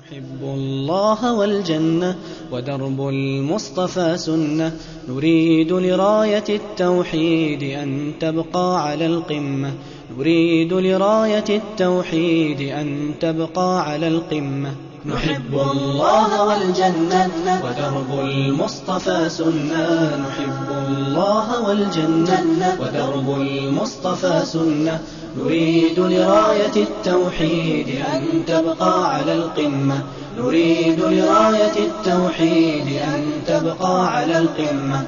نحب الله والجنة ودرب المصطفى سنة نريد لراية التوحيد أن تبقى على القمة نريد لراية التوحيد أن تبقى على القمة نحب الله والجنة ودرب المصطفى سنة نحب الله والجنة ودرب المصطفى سنة نريد لراية التوحيد أن تبقى على القمة نريد لراية التوحيد أن تبقى على القمة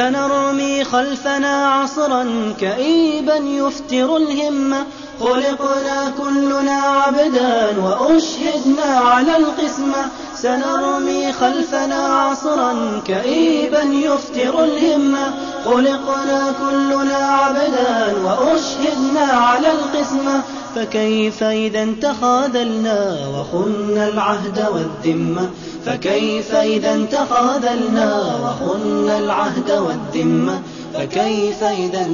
سنرمي خلفنا عصرا كئيبا يفتر الهمة خلقنا كلنا عبدا وأشهدنا على القسمة سنرمي خلفنا عصرا كئيبا يفتر الهمة خلقنا كلنا عبدا وأشهدنا على القسمة فكيف إذا تخاذلنا وخنا العهد والذمة فكيف إذا تخاذلنا وخنا العهد والذمة فكيف إذا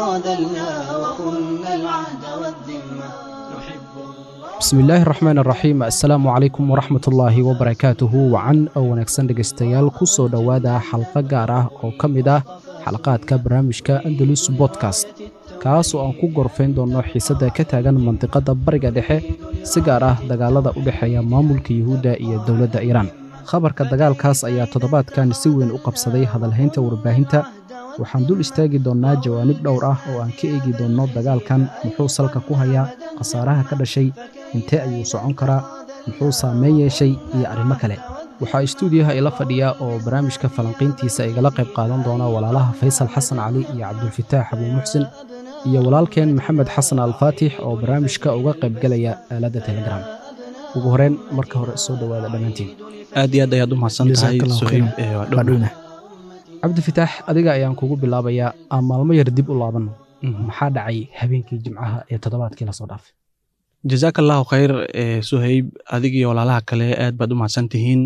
تخاذلنا وخنا العهد والذمة نحب الله bismi illaahi raxmaan raxiim assalaamu calaykum waraxmat ullaahi wabarakaatuhu wacan oo wanaagsan dhegaystayaal ku soo dhowaada xalqo gaar ah oo ka mid ah xalaqaadka barnaamijka andalus bodkast kaas oo aan ku gorfayn doonno xiisadda ka taagan mandiqadda bariga dhexe si gaar ah dagaalada u dhexeeya maamulka yuhuudda iyo dowladda iiraan khabarka dagaalkaas ayaa toddobaadkan si weyn u qabsaday hadalhaynta warbaahinta waxaan dul istaagi doonnaa jawaanib dhowr ah oo aan ka eegi doonno dagaalkan muxuu salka ku hayaa khasaaraha ka dhashay intee ayuu socon karaa muxuu saameyn yeeshay iyo arrimo kale waxaa istuudiyaha ila fadhiya oo barnaamijka falanqayntiisa igala qayb qaadan doona walaalaha faysal xasan cali iyo cabdulfataax abuu muxsin iyo walaalkeen maxamed xasan alfaatix oo barnaamijka uga qaybgelaya aaladda telegram ugu horeen marka hore soo dhowaada dhammaantiin aad iyo aad ayaad u mahadsan tahay Jazakallahu suhayb khayran. ee waa Waa dhow dhowna cabdifitaax adiga ayaan kugu bilaabayaa aan maalmo yar dib u laabanno maxaa dhacay habeenkii jimcaha ee toddobaadkii lasoo dhaafay jazaaka allahu khayr ee suhayb adigiyo walaalaha kale aad baad u mahadsan tihiin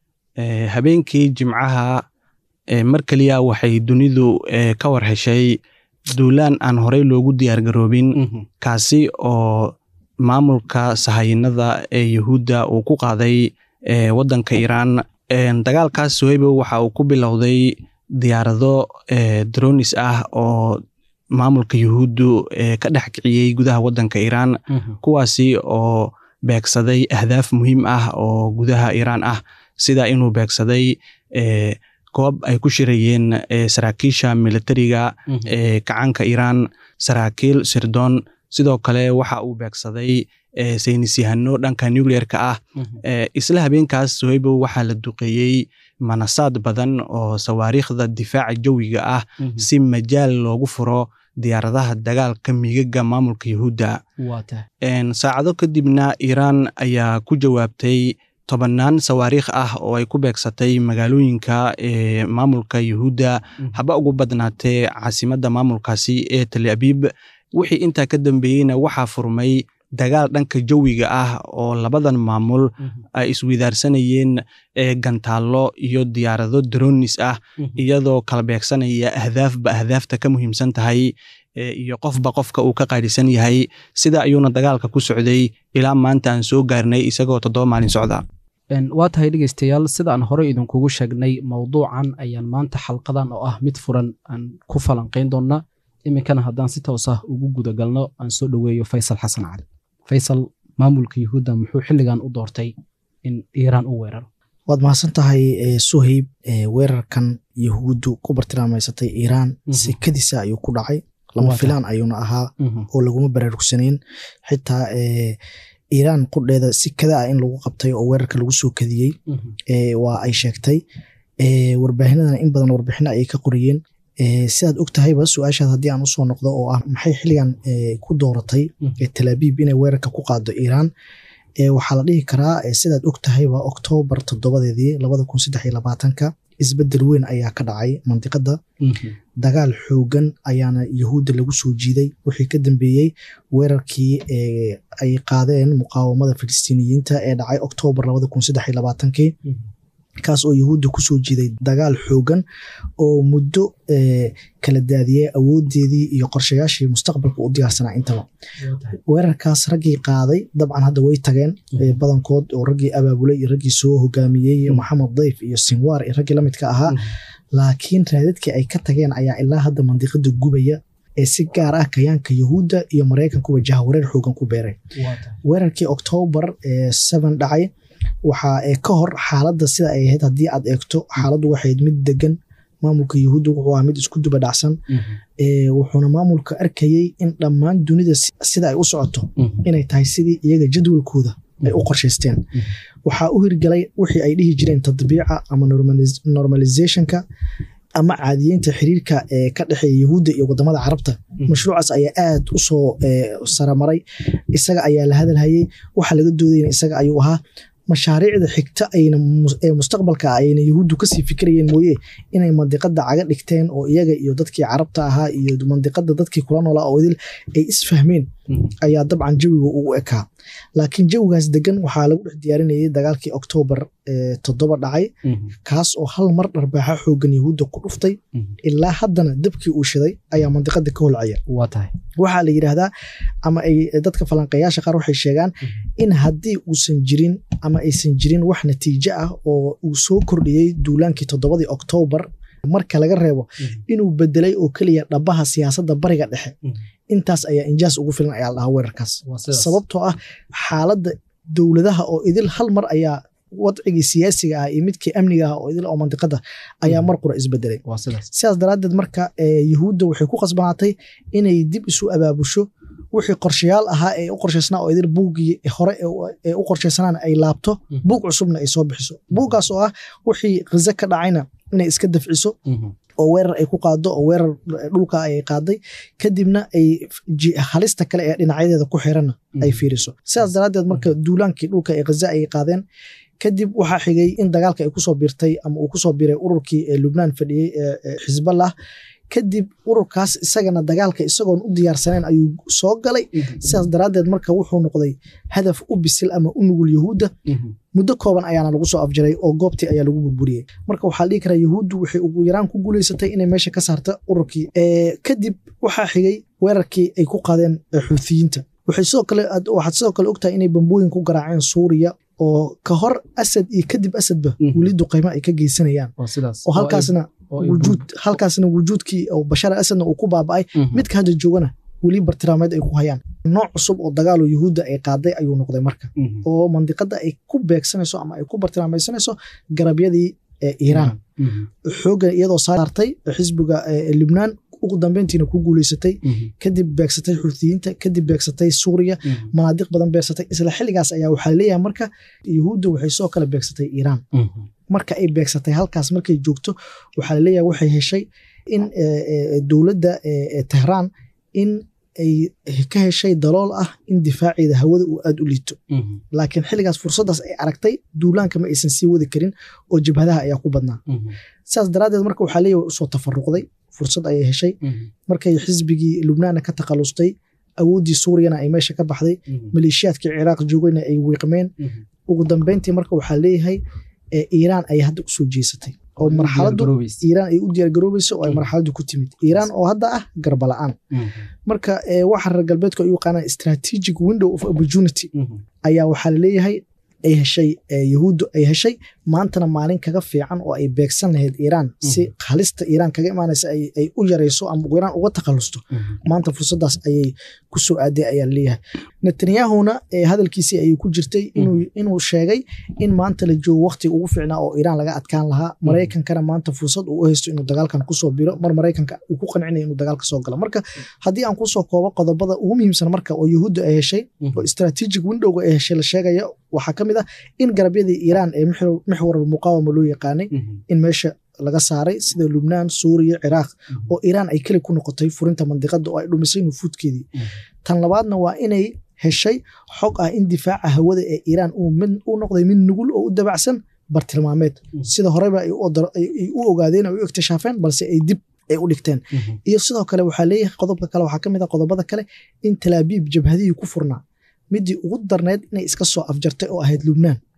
Ee, habeenkii jimcaha ee mar keliya waxay dunidu ee, ka war heshay duulaan aan horey loogu diyaargaroobin kaasi oo maamulka sahayinada ee yuhuudda uu ku qaaday ee, waddanka iiraan Een, dagaalkaas suhaybo waxa uu ku bilowday diyaarado ee, dronis ah oo maamulka yuhuuddu ee, ka dhex kiciyey gudaha waddanka iiraan kuwaasi oo beegsaday ahdaaf muhiim ah oo gudaha iiraan ah sida inuu beegsaday ee, goob ay ku shirayeen ee, saraakiisha militariga ee kacanka iiraan saraakiil sirdoon sidoo kale waxa uu beegsaday ee, saynisyahano dhanka nucleerka ah Ee, isla habeenkaas sohaybo waxaa la duqeeyey manasaad badan oo sawaariikhda difaaca jawiga ah si majaal loogu furo diyaaradaha dagaalka migaga maamulka yuhuudda waa tahay Een, saacado kadibna iiraan ayaa ku jawaabtay tobannaan sawaariikh ah oo ay ku beegsatay magaalooyinka ee maamulka yuhuudda haba ugu badnaatee caasimadda maamulkaasi ee tel abiib wixii intaa ka dambeeyeyna waxaa furmay dagaal dhanka jawiga ah oo labadan maamul ay iswidaarsanayeen ee gantaallo iyo diyaarado dronis ah iyadoo kala beegsanaya ahdaafba ahdaafta ka muhiimsan tahay ee, iyo qofba qofka uu ka qaadhisan yahay sida ayuuna dagaalka ku socday ilaa maanta aan soo gaarnay isagoo toddoba maalin socda Een, waa tahay dhegaystayaal sida aan horey idinkugu sheegnay mowduucan ayaan maanta xalqadan oo ah mid furan aan ku falanqayn doonnaa iminkana haddaan si toos ah ugu gudagalno aan soo dhoweeyo faysal xasan cali faysal maamulka yuhuudda muxuu xilligan u doortay in iiraan u weeraro waad mahadsan tahay eh, suhayb eh, weerarkan yahuuddu ku bartilmaamaysatay iiraan Mhm. sekadiisa ayuu ku dhacay lama Waa filaan ayuuna ahaa oo laguma baraarugsanayn xitaa eh, iiraan qudheeda si kada ah in lagu qabtay oo weerarka lagu soo kadiyey eh, waa ay sheegtay eh, warbaahinadana in badan warbixino ayay ka qoriyeen eh, sidaad og tahayba su-aashaad haddii aan usoo noqdo oo ah maxay xilligan eh, ku dooratay eh, tel abiib inay weerarka ku qaado iiraan eh, waxaa la dhihi karaa eh, sidaad og tahayba oktoobar toddobadeedii labada kun saddex iyo labaatanka isbedel weyn ayaa ka dhacay mandiqada dagaal xoogan ayaana yahuudda lagu soo jiiday wixii ka dambeeyey weerarkii eh, ay qaadeen muqaawamada filistiiniyiinta ee dhacay oktoobar labada kun saddex iyo labaatankii kaas oo yahuudda kusoo jiiday dagaal xoogan oo muddo kala daadiyey awoodeedii iyo qorshayaashii mustaqbalka u diyaarsanaa intaba weerarkaas raggii qaaday dabcan hadda way tageen badankood oo raggii abaabulay iyo raggii soo hogaamiyey maxamed dayf iyo sinwaar iyo raggii lamidka ahaa laakiin raadadkii ay ka tageen ayaa ilaa hadda mandiqada gubaya ee si gaar ah kayaanka yahuudda iyo maraykankuba jahawareer xoogan ku beeray weerarkii oktoobar ee seven dhacay waxaa ka hor xaaladda sida ay ahayd haddii aad eegto xaaladdu waxayd mid degan maamulka yahuudda wuxuu ahaa mid isku duba dhacsan wuxuuna maamulka arkayey in dhammaan dunida sida ay u socoto inay tahay sidii iyaga jadwalkooda ay u qorshaysteen waxaa u hirgalay wixii ay dhihi jireen tadbiica ama normalizationka ama caadiyeynta xiriirka ee ka dhexeeya yahuudda iyo wadamada carabta mashruucaas ayaa aad u soo saramaray isaga ayaa la hadalhayey waxa laga doodayna isaga ayuu ahaa mashaariicda xigta ee mustaqbalka ayna yahuuddu kasii fikirayeen mooye inay mandiqada caga dhigteen oo iyaga iyo dadkii carabta ahaa iyo mandiqada dadkii kula noolaa oo idil ay isfahmeen ayaa dabcan jawiga ugu ekaa laakiin jawigaas degan waxaa lagu dhex diyaarinayay dagaalkii oktoobar toddoba dhacay kaas oo hal mar dharbaaxa xoogan yahuudda ku dhuftay ilaa haddana dabkii uu shiday ayaa mandiqada ka holcaya waxaa la yidhaahdaa ama ay dadka falanqeeyaasha qaar waxay sheegaan in haddii uusan jirin ama aysan jirin wax natiijo ah oo uu soo kordhiyey duulaankii toddobadii oktoobar marka laga reebo inuu bedelay oo keliya dhabaha siyaasadda bariga dhexe intaas ayaa injaas ugu filan ayaa la dhahaa weerarkaas sababtoo ah xaaladda dowladaha oo idil hal mar ayaa wadcigii siyaasiga ah iyo midkii amniga ah oo idil oo mandiqada ayaa mar qura isbedelay sidaas daraaddeed marka yahuudda waxay ku qasbanaatay inay dib isu abaabusho wixii qorshayaal ahaa ee u qorshaysnaa oo idil buuggii hore ee u qorshaysanaana ay laabto buug cusubna ay soo bixiso buuggaas oo ah wixii khize ka dhacayna inay iska dafciso oo weerar ay ku qaado oo weerar dhulka ay qaaday kadibna ay halista kale ee dhinacyadeeda ku xiranna ay fiiriso sidaas daraaddeed marka duulaankii dhulka ee khaza ay qaadeen kadib waxaa xigay in dagaalka ay kusoo birtay ama uu kusoo biray ururkii ee lubnaan fadhiyey ee xisballah kadib ururkaas isagana dagaalka isagoon u diyaarsanayn ayuu soo galay sidaas daraaddeed marka wuxuu noqday hadaf u bisil ama u nugul yahuudda muddo kooban ayaana lagu soo afjaray oo goobtii ayaa lagu burburiyey marka waxaa dhihi karaa yahuuddu waxay ugu yaraan ku guuleysatay inay meesha ka saarta ururkii kadib waxaa xigay weerarkii ay ku qaadeen xuuthiyiinta waxaad sidoo kale ogtahay inay bambooyin ku garaaceen suuriya oo ka hor asad iyo kadib asadba weli duqaymo ay ka geysanayaan oo halkaasna wujuud halkaasna wujuudkii oo bashar asadna uu ku baaba'ay midka hadda joogana weli bartilmaameed ay ku hayaan nooc cusub oo dagaaloo yahuudda ay qaaday ayuu noqday marka oo mandiqada ay ku beegsanayso ama ay ku bartilmaamaysanayso garabyadii iiraan xooga iyadoo saartay xisbiga libnaan ugu dambeyntiina ku guuleysatay kadib beegsatay xuuthiyiinta kadib beegsatay suuriya manaadiq badan beegsatay isla xilligaas ayaa waxaa leeyahay marka yahuudda waxay soo kale beegsatay iiraan marka ay beegsatay halkaas markay joogto waxaa laleeyahay waxay heshay in dowladda tehraan in ay ka heshay dalool ah in difaaceeda hawada uu aad u liito laakiin xilligaas fursaddaas ay aragtay duulaanka ma aysan sii wadi karin oo jabhadaha ayaa ku badnaa sidaas daraaddeed marka waxaa leeyahay way usoo tafaruqday fursad ayay heshay markay xisbigii lubnaanna ka takhalustay awooddii suuriyana ay meesha ka baxday maleeshiyaadkii ciraaq joogayna ay wiiqmeen ugu dambeyntii marka waxaa leeyahay iiraan ayay hadda usoo jeesatay oo marxaladu iiraan ay u diyaargaroobayso oo ay marxaladu ku timid iiraan oo hadda ah garbala'aan marka waxa reer galbeedku ay u yaqaanaan strategic window of opportunity ayaa waxaa laleeyahay ay heshay yahuuddu ay heshay maantana maalin kaga fiican oo ay beegsan lahayd iiraan si halista iiraan kaga imaanaysa ay u yarayso ama iiraan uga takhalusto maanta fursaddaas ayay ku soo aaday ayaa laleeyahay netanyahuna hadalkiisii ayay ku jirtay inuu sheegay in maanta la joogo waqtiga ugu fiicnaa oo iiraan laga adkaan lahaa maraykankana maanta fursad uu u haysto inuu dagaalkan kusoo biro mar maraykanka uu ku qancinayo inuu dagaalka soo galo marka haddii aan kusoo koobo qodobada ugu muhiimsan marka oo yahuudda ay heshay oo strategic windowga ay heshay la sheegaya waxaa ka mid ah in garabyadii iiraan ee mixwar muqaawama loo yaqaanay in meesha laga saaray sida lubnaan suuriya ciraaq oo iiraan ay keli ku noqotay furinta mandiqada oo ay dhumisay nufuudkeedii tan labaadna waa inay heshay xog ah in difaaca hawada ee iiraan uu noqday mid nugul oo u dabacsan bartilmaameed sida horeba ay u ogaadeen u iktishaafeen balse ay dib ay u dhigteen iyo sidoo kale waxaa leeyahay qodobka kale waxaa ka mid a qodobada kale in talaabiib jabhadihii ku furnaa midii ugu darneyd inay iska soo afjartay oo ahayd lubnaan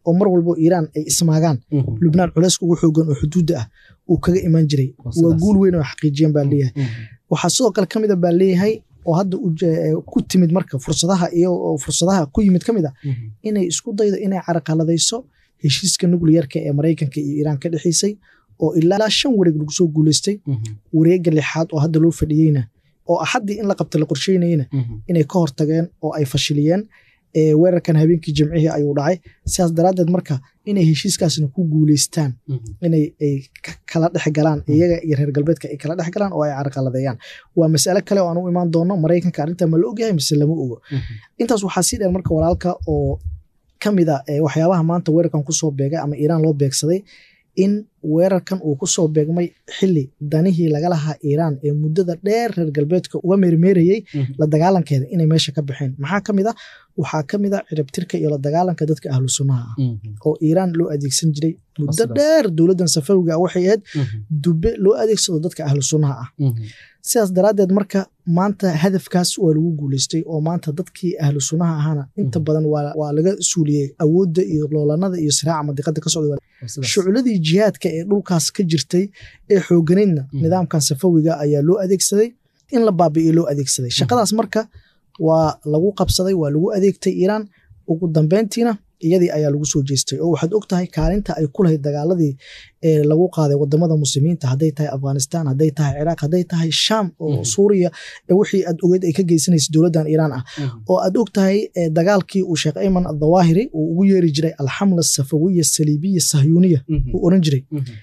oo mar walbo iiraan ay ismaagaan lubnaan culeyska ugu xoogan oo xuduudda ah uu kaga imaan jiray waa guul weyn oo xaqiijiyeen baa leeyahay waxaa sidoo kale ka mid a baa leeyahay oo hadda ku timid marka fursadaha iyo fursadaha ku yimid ka mid a inay isku daydo inay caraqaladayso heshiiska nucliyarka ee maraykanka iyo iiraan ka dhexeysay oo ilaa shan wareeg lagu soo guuleystay wareega lixaad oo hadda loo fadhiyeyna oo axaddii in la qabta la qorsheynayena inay ka hortageen oo ay fashiliyeen weerarkan habeenkii jimcihii ayuu dhacay sidaas daraaddeed marka inay heshiiskaasna ku guuleystaan inay kala dhex galaan iyaga iyo reer galbeedka ay kala dhex galaan oo ay carqaladeeyaan waa masale kale oo aan u imaan doono maraykanka arrinta ma la ogyahay mise lama ogo intaas waxaa sii dheer marka walaalka oo ka mid a waxyaabaha maanta weerarkan kusoo beegay ama iiraan loo beegsaday in weerarkan uu kusoo beegmay xili danihii laga lahaa iiraan ee muddada dheer reer galbeedka uga meermeerayey la dagaalankeeda inay meesha ka baxeen maxaa ka mid a waxaa ka mid a ciribtirka iyo la dagaalanka dadka ahlu sunnaha ah oo iiraan loo adeegsan jiray muddo dheer dowladdan safawiga ah waxay ahayd dube loo adeegsado dadka ahlu sunnaha ah sidaas daraaddeed marka maanta hadafkaas waa lagu guuleystay oo maanta dadkii ahlu sunnaha ahaana inta badan waa laga suuliyey awoodda iyo loolanada iyo siraaca madiqada ka socda shuculadii jihaadka ee dhulkaas ka jirtay ee xooganaydna nidaamkan safawiga ayaa loo adeegsaday in la baabi'iyo loo adeegsaday shaqadaas marka waa lagu qabsaday waa lagu adeegtay iiraan ugu dambeyntiina iyadii ayaa lagu soo jeestay oo waxaad og tahay kaalinta ay ku lahayd dagaaladii ee lagu qaaday wadamada muslimiinta hadday tahay afghanistan hadday tahay ciraaq hadday tahay sham oo suuriya wixii aad ogeyd ay ka geysanaysa dowladdan iiraan ah oo aad og tahay dagaalkii uu sheekh ayman adhawaahiri uu ugu yeeri jiray alxamla safawiya saliibiya sahyuuniya uu oran jiray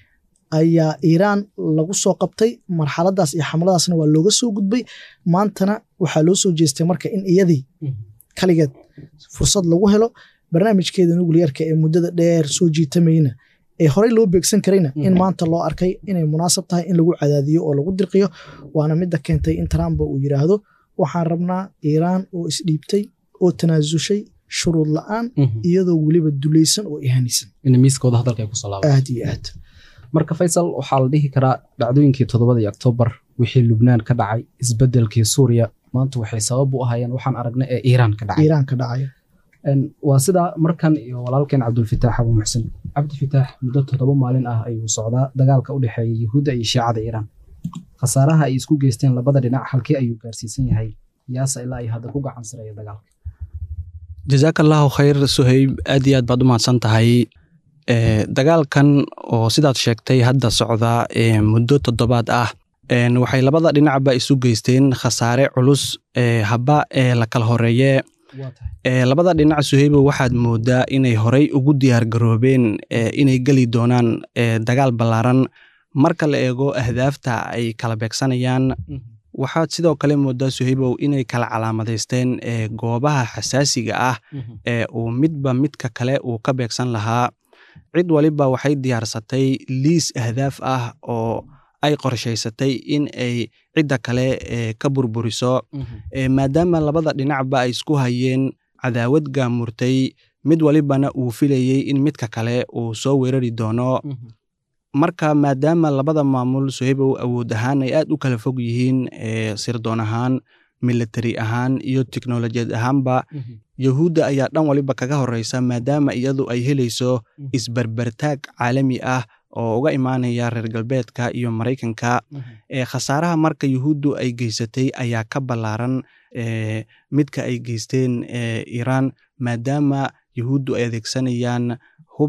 ayaa iiraan lagu soo qabtay marxaladaas iyo xamladaasna waa looga soo gudbay maantana waxaa loo soo jeestay marka in iyadii kaligeed fursad lagu helo barnaamijkeeda nucliyarka ee muddada dheer soo jiitamayna ee horey loo beegsan karayna in maanta loo arkay inay munaasab tahay in lagu cadaadiyo oo lagu dirqiyo waana midda keentay in trump uu yidhaahdo waxaan rabnaa iiraan oo isdhiibtay oo tanaasushay shuruud la-aan iyadoo weliba dulaysan oo ihanaysan aad iyo aad marka faysal waxaa la dhihi karaa dhacdooyinkii toddobadii oktoobar wixii lubnaan ka dhacay isbedelkii suuriya maanta waxay sabab u ahayeen waxaan aragnay ee iiraan ka dhacay iiraan ka dhacaya waa sidaa markan iyo walaalkeen cabdulfitaax abu muxsin cabdifitaax muddo toddoba maalin ah ayuu socdaa dagaalka u dhexeeya yuhuudda iyo shiicada iiraan khasaaraha ay isku geysteen labada dhinac halkii ayuu gaarsiisan yahay yaasa ilaa ay hadda ku gacan sareeya dagaalka jazaaka allahu khayr suhayb aad iyo aad baad u mahadsan tahay dagaalkan oo sidaad sheegtay hadda socda muddo toddobaad ah waxay labada dhinacba isu geysteen khasaare culus haba ee la kala horeeye labada dhinac suheybo waxaad moodaa inay horey ugu diyaar garoobeen inay geli doonaan dagaal ballaaran marka la eego ahdaafta ay kala beegsanayaan waxaad sidoo kale moodaa suheybow inay kala calaamadaysteen goobaha xasaasiga ah ee uu midba midka kale uu ka beegsan lahaa cid waliba waxay diyaarsatay liis ahdaaf ah oo ay qorshaysatay in ay cidda kale ka burburiso maadaama labada dhinacba ay isku hayeen cadaawad gaamurtay mid walibana uu filayey in midka kale uu soo weerari doono marka maadaama labada maamul sohebow awood ahaan ay aad u kala fog yihiin sirdoon ahaan military ahaan iyo teknolojiyad ahaanba yahuudda ayaa dhan waliba kaga horeysa maadaama iyadu ay helayso isberbertaag caalami ah oo uga imaanaya reer galbeedka iyo maraykanka khasaaraha marka yuhuuddu ay geysatay ayaa ka ballaaran midka ay geysteen iiraan maadaama yuhuuddu ay adeegsanayaan hub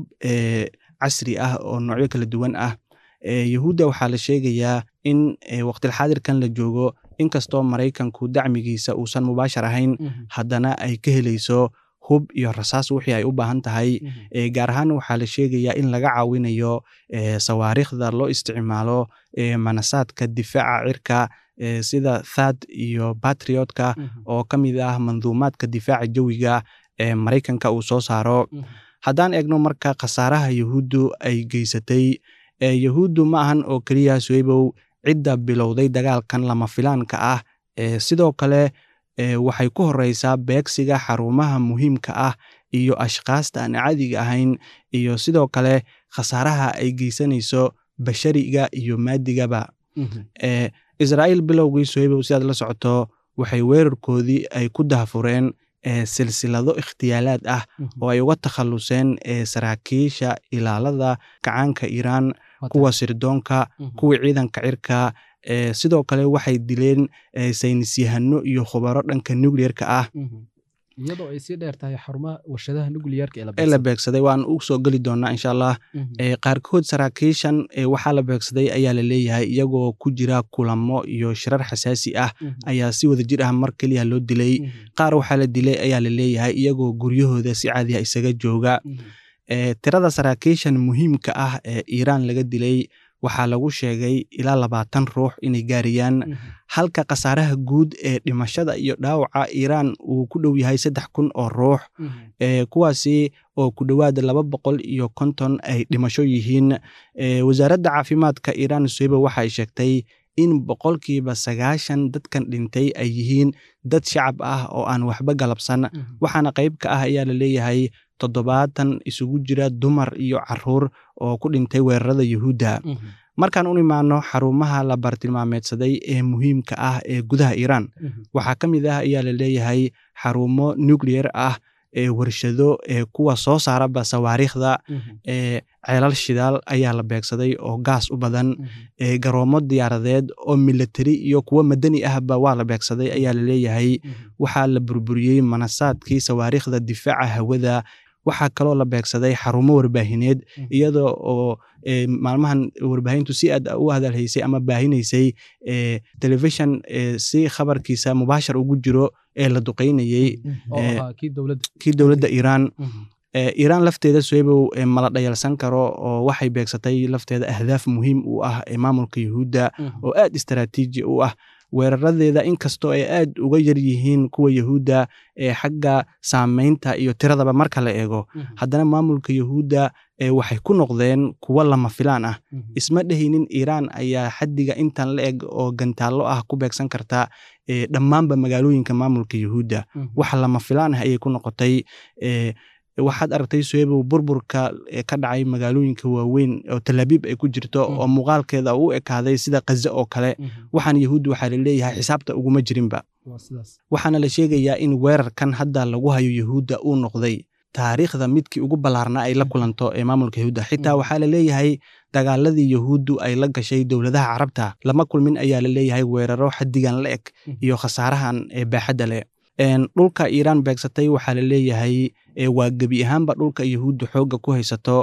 casri ah oo noocyo kala duwan ah yahuudda waxaa la sheegayaa in waqtilxaadirkan la joogo inkastoo maraykanku dacmigiisa uusan mubaashar ahayn haddana ay ka helayso hub iyo rasaas wixii ay u baahan tahay gaar ahaan waxaa la sheegayaa in laga caawinayo sawaariikhda loo isticmaalo manasaadka difaaca cirka sida thad iyo batriotka oo ka mid ah manduumaadka difaaca jawiga ee maraykanka uu soo saaro haddaan eegno marka khasaaraha yahuuddu ay geysatay yahuuddu ma ahan oo keliya suweybow cidda bilowday dagaalkan lama filaanka ah sidoo kale waxay ku horeysaa beegsiga xarumaha muhiimka ah iyo ashkaasta aan caadiga ahayn iyo sidoo kale khasaaraha ay geysanayso bashariga iyo maadigaba israa'iil bilowgii sohebow sidaad la socoto waxay weerarkoodii ay ku dahfureen silsilado ikhtiyaalaad ah oo ay uga takhaluseen saraakiisha ilaalada gacaanka iiraan kuwa sirdoonka kuwa ciidanka cirka sidoo kale waxay dileen saynisyahano iyo khubaro dhanka nucleerka ah iyadoo ay sii dheer tahay xarumaha warshadaha nuclearka ee la beegsaday waan u soo geli doonaa insha allah qaarkood saraakiishan waxaa la beegsaday ayaa la leeyahay iyagoo ku jira kulamo iyo shirar xasaasi ah ayaa si wada jir ah mar keliya loo dilay qaar waxaa la dilay ayaa la leeyahay iyagoo guryahooda si caadiya isaga jooga tirada saraakiishan muhiimka ah ee iiraan laga dilay waxaa lagu sheegay ilaa labaatan ruux inay gaarayaan halka khasaaraha guud ee dhimashada iyo dhaawaca iiraan uu ku dhow yahay saddex kun oo ruux kuwaasi oo ku dhowaad laba boqol iyo konton ay dhimasho yihiin wasaaradda caafimaadka iiraan soyba waxay sheegtay in boqolkiiba sagaashan dadkan dhintay ay yihiin dad shacab ah oo aan waxba galabsan waxaana qayb ka ah ayaa la leeyahay toddobaatan isugu jira dumar iyo caruur oo ku dhintay weerarada yuhuudda markaan u imaano xarumaha la bartilmaameedsaday ee muhiimka ah ee gudaha iiraan waxaa ka mid ah ayaa la leeyahay xarumo nucleer ah ee warshado ee kuwa soo saaraba sawaariikhda ee ceelal shidaal ayaa la beegsaday oo gaas u badan ee garoomo diyaaradeed oo militari iyo kuwo madani ahba waa la beegsaday ayaa la leeyahay waxaa la burburiyey manasaadkii sawaariikhda difaaca hawada waxaa kaloo la beegsaday xarumo warbaahineed iyada oo maalmahan warbaahintu si aad u hadalhaysay ama baahinaysay telefishon si khabarkiisa mubaashar ugu jiro ee la duqeynayey kii dowladda iiraan iiraan lafteeda soebow mala dhayalsan karo oo waxay beegsatay lafteeda ahdaaf muhiim u ah ee maamulka yuhuudda oo aad istaraatiiji u ah weeraradeeda inkastoo ay aad uga yar yihiin kuwa yuhuudda ee xagga saameynta iyo tiradaba marka la eego haddana maamulka yuhuudda waxay ku noqdeen kuwo lama filaan ah isma dhehaynin iiraan ayaa xaddiga intan la eg oo gantaallo ah ku beegsan karta dhammaanba magaalooyinka maamulka yuhuudda wax lama filaan ah ayay ku noqotay waxaad aragtay soebow burburka ka dhacay magaalooyinka waaweyn oo talaabiib ay ku jirto oo muuqaalkeeda u ekaaday sida kaze oo kale waxaan yahuudda waxaa la leeyahay xisaabta uguma jirinba waxaana la sheegayaa in weerarkan hadda lagu hayo yuhuudda uu noqday taariikhda midkii ugu ballaarnaa ay la kulanto ee maamulka yuhuudda xitaa waxaa la leeyahay dagaaladii yuhuuddu ay la gashay dowladaha carabta lama kulmin ayaa la leeyahay weeraro xaddigan la eg iyo khasaarahan ee baaxadda leh dhulka iiraan beegsatay waxaa la leeyahay waa gebi ahaanba dhulka yuhuudda xoogga ku haysato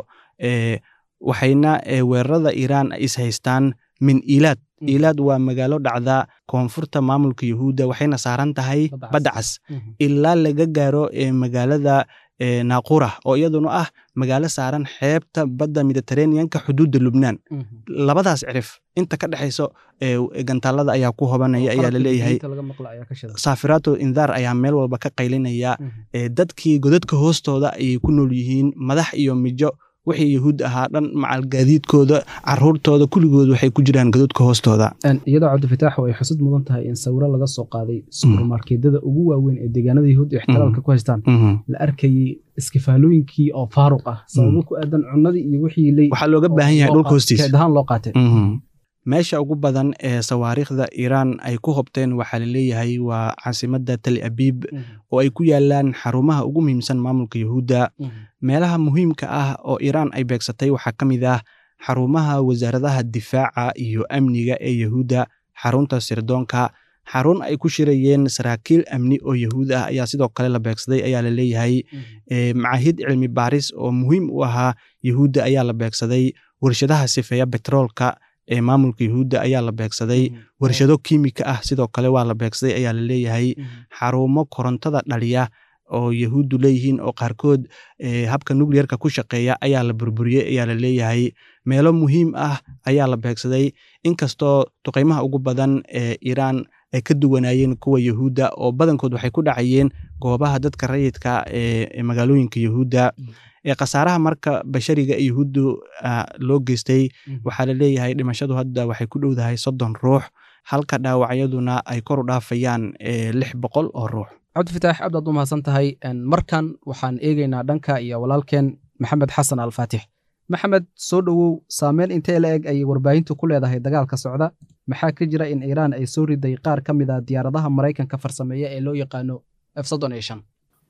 waxayna weerarada iiraan is haystaan min ilaad ilaad waa magaalo dhacda koonfurta maamulka yuhuudda waxayna saaran tahay badda cas ilaa laga gaaro magaalada naaqura oo iyaduna ah magaalo saaran xeebta badda mediteraneanka xuduudda lubnaan labadaas cirif inta ka dhexayso gantaalada ayaa ku hobanaya ayaa laleeyahay saafiraato indaar ayaa meel walba ka qaylinaya dadkii godadka hoostooda ayay ku nool yihiin madax iyo mijo wixii yahuud ahaa dhan macalgaadiidkooda caruurtooda kulligood waxay ku jiraan godadka hoostooda iyadoo cabdifitaax ay xusud mudan tahay in sawiro laga soo qaaday subermarkeedada ugu waaweyn ee deegaanada yahuud ixtiraalka ku haystaan la arkayey iskifaalooyinkii oo faaruq ah sababo ku aadan cunadii iyo wixii waxaa looga baahan yahay dhulka hoostiisa ahaan loo qaatay meesha ugu badan ee sawaariikhda iiraan ay ku hobteen waxaa la leeyahay waa caasimadda tali abiib oo ay ku yaalaan xarumaha ugu muhiimsan maamulka yuhuudda meelaha muhiimka ah oo iiraan ay beegsatay waxaa ka mid ah xarumaha wasaaradaha difaaca iyo amniga ee yuhuudda xarunta sirdoonka xarun ay ku shirayeen saraakiil amni oo yahuud ah ayaa sidoo kale la beegsaday ayaa la leeyahay macaahid cilmi baaris oo muhiim u ahaa yuhuudda ayaa la beegsaday warshadaha sifeeya betroolka ee maamulka yuhuudda ayaa la beegsaday warshado kiimika ah sidoo kale waa la beegsaday ayaa la leeyahay xarumo korontada dhaliya oo yahuuddu leeyihiin oo qaarkood habka nucleerka ku shaqeeya ayaa la burburiyey ayaa la leeyahay meelo muhiim ah ayaa la beegsaday inkastoo duqeymaha ugu badan ee iiraan ay ka duwanaayeen kuwa yuhuudda oo badankood waxay ku dhacayeen goobaha dadka rayidka ee magaalooyinka yuhuudda khasaaraha marka bashariga ee yuhuuddu loo geystay waxaa la leeyahay dhimashadu hadda waxay ku dhowdahay soddon ruux halka dhaawacyaduna ay kor u dhaafayaan lix boqol oo ruux cabdifitaax aad baad u mahadsan tahay markan waxaan eegeynaa dhanka iyo walaalkeen maxamed xasan alfaatix maxamed soo dhowow saameyn intee la eg ayay warbaahintu ku leedahay dagaalka socda maxaa ka jira in iiraan ay soo riday qaar ka mid a diyaaradaha maraykanka farsameeya ee loo yaqaano f soddon iyo shan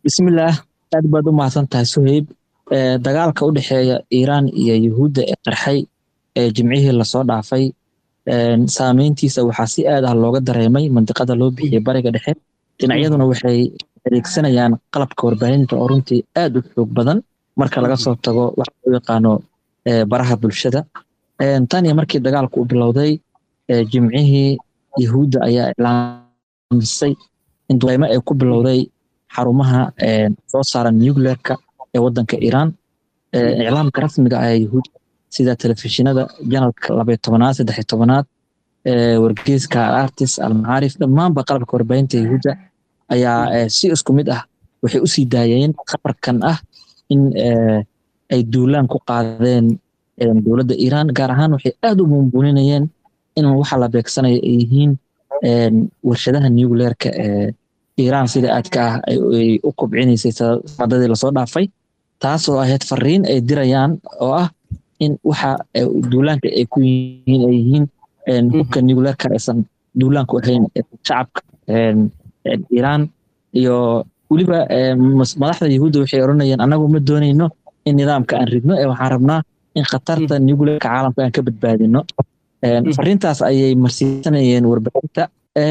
bismillaah aad baad u mahadsan tahay suheyb dagaalka u dhexeeya iiraan iyo yuhuudda ee qarxay ee jimcihii lasoo dhaafay saameyntiisa waxaa si aad ah looga dareemay mandiqada loo bixiyey bariga dhexe dhinacyaduna waxay adeegsanayaan qalabka warbaahinta oo runtii aad u xoog badan marka laga soo tago waxa loo yaqaano baraha bulshada tan iyo markii dagaalku u bilowday jimcihii yuhuudda ayaa iclaamisay in duqeymo ay ku bilowday xarumaha soo saaran nucleerka ee wadanka iiraan iclaamka rasmiga ah ee yuhuudda sida telefishinada janalka labay tobanaad saddex tobanaad wargeyska alartis almacaarif dhammaanba qalabka warbaahinta yuhuudda ayaa si isku mid ah waxay u sii daayeen khabarkan ah in ay duulaan ku qaadeen dowladda iiraan gaar ahaan waxay aad u buunbuuninayeen in waxa la beegsanaya ay yihiin warshadaha nucleerka ee iiraan sida aadka ah ay u kobcinaysay sanadadii lasoo dhaafay taas oo ahayd fariin ay dirayaan oo ah in waxa duulaanka ay ku yihiin ay yihiin hubka nucleerka aysan duulaanku ahayn shacabka iiraan iyo weliba madaxda yuhuudda waxay oranayeen anagu ma doonayno in nidaamka aan ridno ee waxaan rabnaa in khatarta nucleerka caalamka aan ka badbaadino fariintaas ayay marsiisanayeen warbaahinta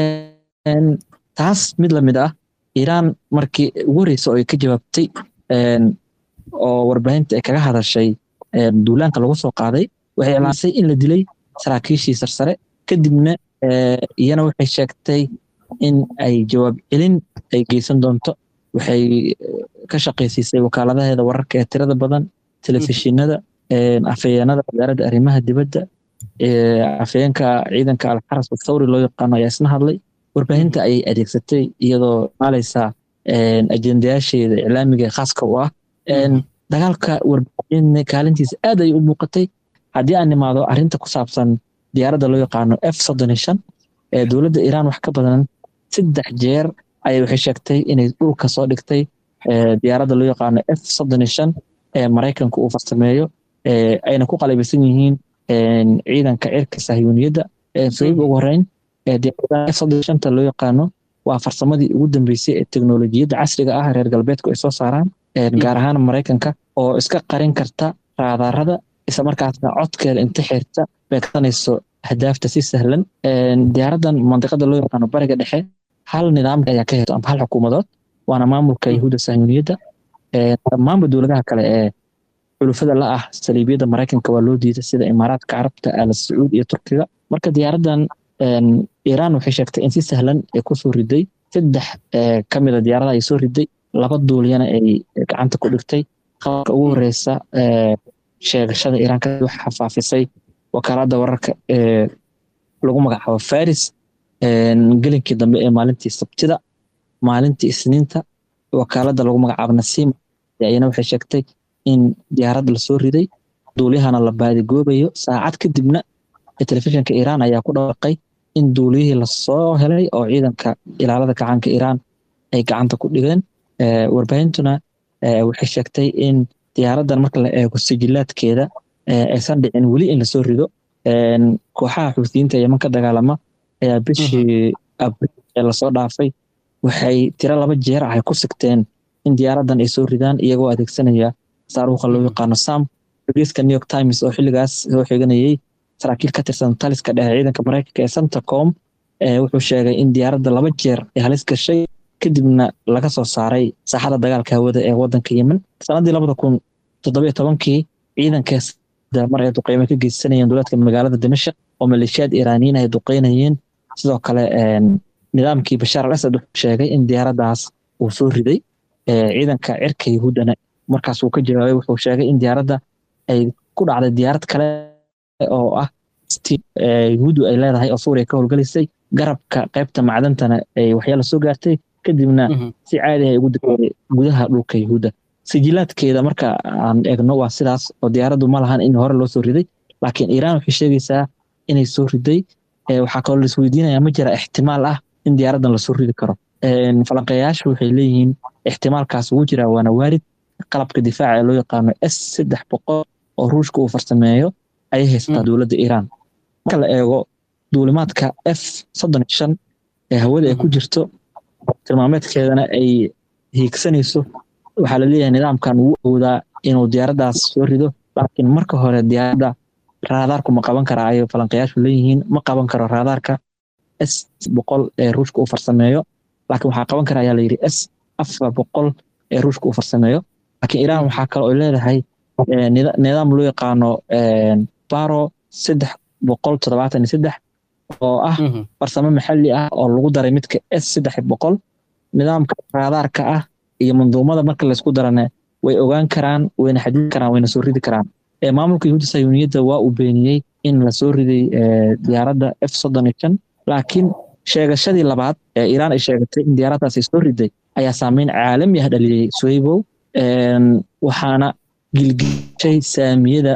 taas mid lamid ah iiraan markii ugu horeysa oo ay ka jawaabtay oo warbaahinta ay kaga hadashay duulaanka lagu soo qaaday waxay iclaansay in la dilay saraakiishii sarsare kadibna iyana waxay sheegtay in ay jawaab celin ay geysan doonto waxay ka shaqaysiisay wakaaladaheeda wararka ee tirada badan telefishinada afhayeenada wasaaradda arrimaha dibadda afhayeenka ciidanka alxaras athawri loo yaqaano ayaa isna hadlay warbaahinta ayay adeegsatay iyadoo maalaysa ajendayaasheeda iclaamiga ee khaaska u ah dagaalka warbaahin kaalintiisa aad ay u muuqatay haddii aan nimaado arrinta ku saabsan diyaaradda loo yaqaano f soddon iyo shan ee dowladda iiraan wax ka badan saddex jeer ayay waxay sheegtay inay dhulka soo dhigtay diyaaradda loo yaqaano f soddon iyo shan ee maraykanka uu farsameeyo ayna ku qalabaysan yihiin ciidanka cirka sahyuuniyadda sayib ugu horeyn diyaaradda f soddon iyo shanta loo yaqaano waa farsamadii ugu dambeysay ee teknolojiyadda casriga ah reer galbeedku ay soo saaraan gaar ahaan maraykanka oo iska qarin karta raadarada isla markaasna codkeeda inta xirta beegsanayso ahdaafta si sahlan diyaaraddan mandiqada loo yaqaano bariga dhexe hal nidaamka ayaa ka heto ama hal xukuumadood waana maamulka yahuudda sahyuuniyadda dhammaanba dowladaha kale ee xulufada la ah saliibiyadda maraykanka waa loo diiday sida imaaraadka carabta al sacuud iyo turkiga marka diyaaraddan iiraan waxay sheegtay in si sahlan ay kusoo riday saddex ka mida diyaarada ay soo riday laba duuliyana ay gacanta ku dhigtay qabarka ugu horeysa sheegashada iiraan ka waxa faafisay wakaaladda wararka ee lagu magacaabo faris gelinkii dambe ee maalintii sabtida maalintii isniinta wakaaladda lagu magacaabo nasiima ayana waxay sheegtay in diyaarad lasoo riday duuliyahana la baadigoobayo saacad kadibna telefishinka iiraan ayaa ku dhawaaqay in duuliyihii lasoo helay oo ciidanka ilaalada gacanka iiraan ay gacanta ku dhigeen warbaahintuna waxay sheegtay in diyaaraddan marka la eego sijilaadkeeda aysan dhicin weli in lasoo rido kooxaha xuutiyiinta yeman ka dagaalama ayaa bishii abriil ee lasoo dhaafay waxay tiro laba jeer ah ay ku sigteen in diyaaraddan ay soo ridaan iyagoo adeegsanaya saaruuqa loo yaqaano sam wargeyska new york times oo xilligaas soo xiganayay saraakiil ka tirsan taliska dhexe ciidanka maraykanka ee centacom wuxuu sheegay in diyaaradda laba jeer ay halis gashay kadibna laga soo saaray saaxada dagaalka hawada ee wadanka yemen sanadii labada kun toddobiyo tobankii ciidankaas mar ay duqeyme ka geysanayeen dowladka magaalada dimashaq oo maleeshiyaad iiraaniyiin ay duqeynayeen sidoo kale nidaamkii bashaar al asad wuxuu sheegay in diyaaraddaas uu soo riday ciidanka cirka yahuuddana markaas uu ka jawaabay wuxuu sheegay in diyaaradda ay ku dhacday diyaarad kale oo ah yahuuddu ay leedahay oo suuriya ka howlgalaysay garabka qaybta macdantana ay waxyaala soo gaartay kadibna si caadi ay ugu degtay gudaha dhulka yahuudda sijilaadkeeda marka aan eegno waa sidaas oo diyaaraddu ma lahan in hore loo soo riday laakiin iiraan waxay sheegaysaa inay soo riday waxaa kaloo laisweydiinaya ma jira ixtimaal ah in diyaaraddan lasoo ridi karo falanqeeyaashu waxay leeyihiin ixtimaalkaas ugu jira waana waarid qalabka difaaca ee loo yaqaano s saddex boqol oo ruushka uu farsameeyo ayay haysataa dowladda iiraan marka la eego duulimaadka f soddon iyo shan ee hawada ay ku jirto tilmaameedkeedana ay hiigsanayso waxaa laleeyahay nidaamkan wuu awoodaa inuu diyaaraddaas soo rido laakiin marka hore diyaaradda raadaarku ma qaban karaa ayay falanqayaashu leeyihiin ma qaban karo raadaarka s boqol ee ruushka uu farsameeyo laakiin waxaa qaban kara ayaa layidhi s afar boqol ee ruushka uu farsameeyo laakiin iiraan waxaa kale oo leedahay nidaam loo yaqaano baro saddex boqol toddobaatan iyo saddex oo ah farsamo maxalli ah oo lagu daray midka s saddex boqol nidaamka raadaarka ah iyo manduumada marka laysku darane way ogaan karaan wayna xadidi karaan wayna soo ridi karaan maamulka yahuudda sayuuniyadda waa uu beeniyey in la soo riday diyaaradda f soddon iyo shan laakiin sheegashadii labaad ee iiraan ay sheegatay in diyaaraddaas ay soo riday ayaa saameyn caalami ah dhaliyey soybow waxaana gilgishay saamiyada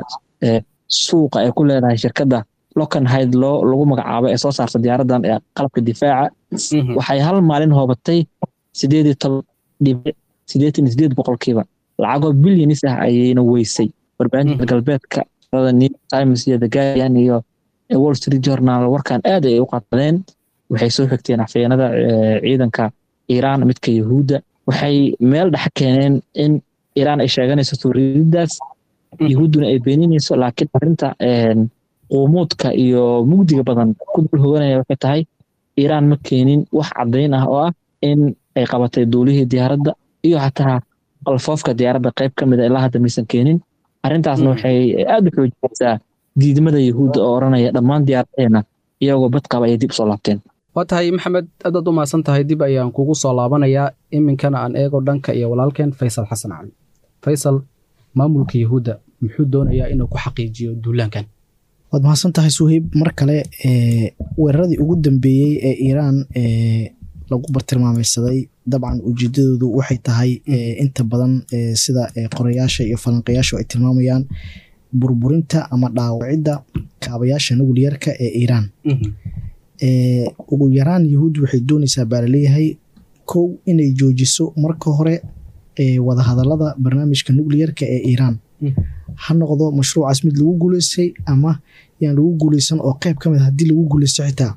suuqa ay ku leedahay shirkadda locanhide loo lagu magacaabo ee soo saarta diyaaraddan ee qalabka difaaca waxay hal maalin hoobatay sideed iyo toban dhibic siddeetan iyo sideed boqolkiiba lacagoo bilyanis ah ayayna weysay warbaahinta galbeedka new times iyo the guardian iyo wall street journal warkan aad ay u qadadeen waxay soo xigteen afhayeenada ciidanka iiraan midka yahuudda waxay meel dhex keeneen in iiraan ay sheeganayso suurididaas yahuudduna ay beeninayso laakiin arrinta quumuudka iyo mugdiga badan ku dul hoganaya waxay tahay iiraan ma keenin wax caddayn ah oo ah in ay qabatay duulihii diyaaradda iyo xataa qalfoofka diyaaradda qayb ka mid a ilaa hadda maysan keenin arrintaasna waxay aad u xoojinaysaa diidmada yahuudda oo odhanaya dhammaan diyaaradaheena iyagoo bad qaba ayay dib usoo laabteen waa tahay maxamed aadaad u mahadsan tahay dib ayaan kugu soo laabanayaa iminkana aan eego dhanka iyo walaalkeen faysal xasan cali faysal maamulka yahuudda muxuu doonayaa inuu ku xaqiijiyo duulaankan waad mahadsan tahay suheyb mar kale weeraradii ugu dambeeyey ee iiraan lagu bartilmaamaysaday dabcan ujeedadoodu waxay tahay inta badan sida qorayaasha iyo falanqayaashu ay tilmaamayaan burburinta ama dhaawacidda kaabayaasha nugliyarka ee iiraan ugu yaraan yahuud waxay doonaysaa baa laleeyahay kow inay joojiso marka hore wadahadalada barnaamijka nucliyarka ee iiraan ha noqdo mashruucaas mid lagu guuleystay ama yaan lagu guuleysan oo qeyb ka mid haddii lagu guuleysto xitaa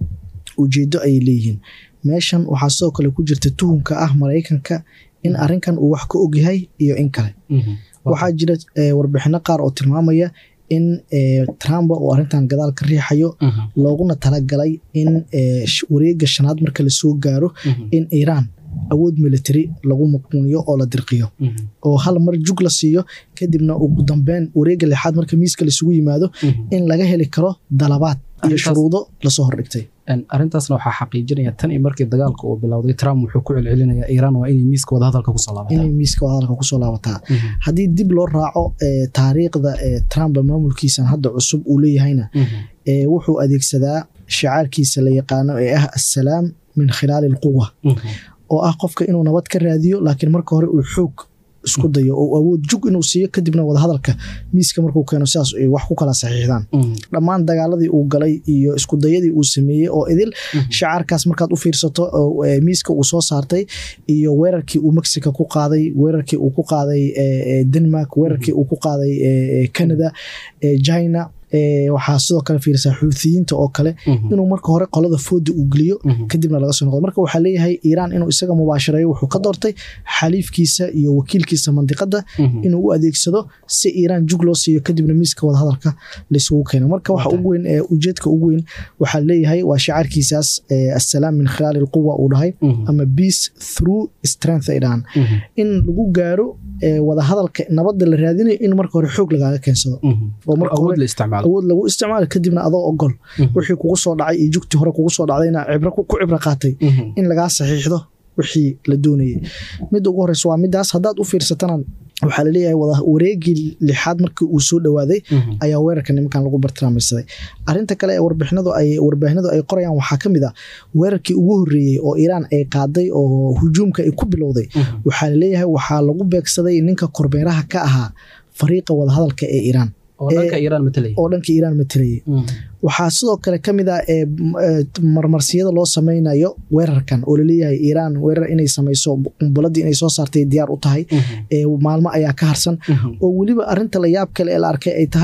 ujeedo ayay leeyihiin meeshan waxaa sidoo kale ku jirta tuhumka ah maraykanka in arinkan uu wax ka ogyahay iyo in kale waxaa jira warbixino qaar oo tilmaamaya in trump uu arintan gadaal ka riixayo looguna talagalay in wareega shanaad marka lasoo gaaro in iiraan awood military lagu muquuniyo oo la dirqiyo oo hal mar jug la siiyo kadibna ugu dambeyn wareega lixaad marka miiska laisugu yimaado in laga heli karo dalabaad iyo shuruudo lasoo hordhigtay arrintaasna waxaa xaqiijinaya tan iyo markii dagaalka uu bilowday trump wuxuu ku celcelinaya iiraan waa inay miiska wadahadalka kusoo laabataa inay miiska wadahadalka kusoo laabataa haddii dib loo raaco taariikhda trump maamulkiisan hadda cusub uu leeyahayna wuxuu adeegsadaa shicaarkiisa la yaqaano ee ah assalaam min khilaali alquwa oo ah qofka inuu nabad ka raadiyo laakiin marka hore uu xoog isku dayo oo awood jug inuu siiyo kadibna wadahadalka miiska markuu keeno sidaas ay wax ku kala saxiixdaan dhammaan dagaaladii uu galay iyo iskudayadii uu sameeyey oo idil shacaarkaas markaad u fiirsato miiska uu soo saartay iyo weerarkii uu mexico ku qaaday weerarkii uu ku qaaday denmark weerarkii uu ku qaaday canada china waxaa sidoo kale fiirsaa xuuthiyiinta oo kale inuu marka hore qolada fooda uu geliyo kadibna laga soo noqdo marka waxaa leeyahay iiraan inuu isaga mubaashareeyo wuxuu ka doortay xaliifkiisa iyo wakiilkiisa mandiqada inuu u adeegsado si iiraan jug loo siiyo kadibna miiska wadahadalka laisugu keeno marka waxa ugu weyn ee ujeedka ugu weyn waxaa leeyahay waa shacaarkiisaas assalaam min khilaali alquwa uu dhahay ama peace through strength ay dhahaan in lagu gaaro wadahadalka nabadda la raadinayo in marka hore xoog lagaaga keensado oo marka hore awood lagu isticmaalo kadibna adoo ogol wixii kugu soo dhacay iyo jugtii hore kugu soo dhacdayna ku cibro qaatay in lagaa saxiixdo wixii la doonayay midda ugu horeysa waa midaas haddaad u fiirsatana waxaa laleeyahay wareegii lixaad markii uu soo dhowaaday ayaa weerarka nimankan lagu bartilmaamaysaday arinta kale ee warbixinadu ay warbaahinadu ay qorayaan waxaa ka mid ah weerarkii ugu horreeyey oo iiraan ay qaaday oo hujuumka ay ku bilowday waxaa laleeyahay waxaa lagu beegsaday ninka korbeeraha ka ahaa fariiqa wadahadalka ee iiraan oo dhanka iiraan matalayay oo dhanka iiraan matalayay waxaa sidoo kale ka mid ah marmarsiyada loo sameynayo weerarkan oo laleeyahay iiraan weerar inay samayso qumbuladii inay soo saartay diyaar u tahay maalmo ayaa ka harsan oo weliba arinta la yaab kale ee la arkay ay tahay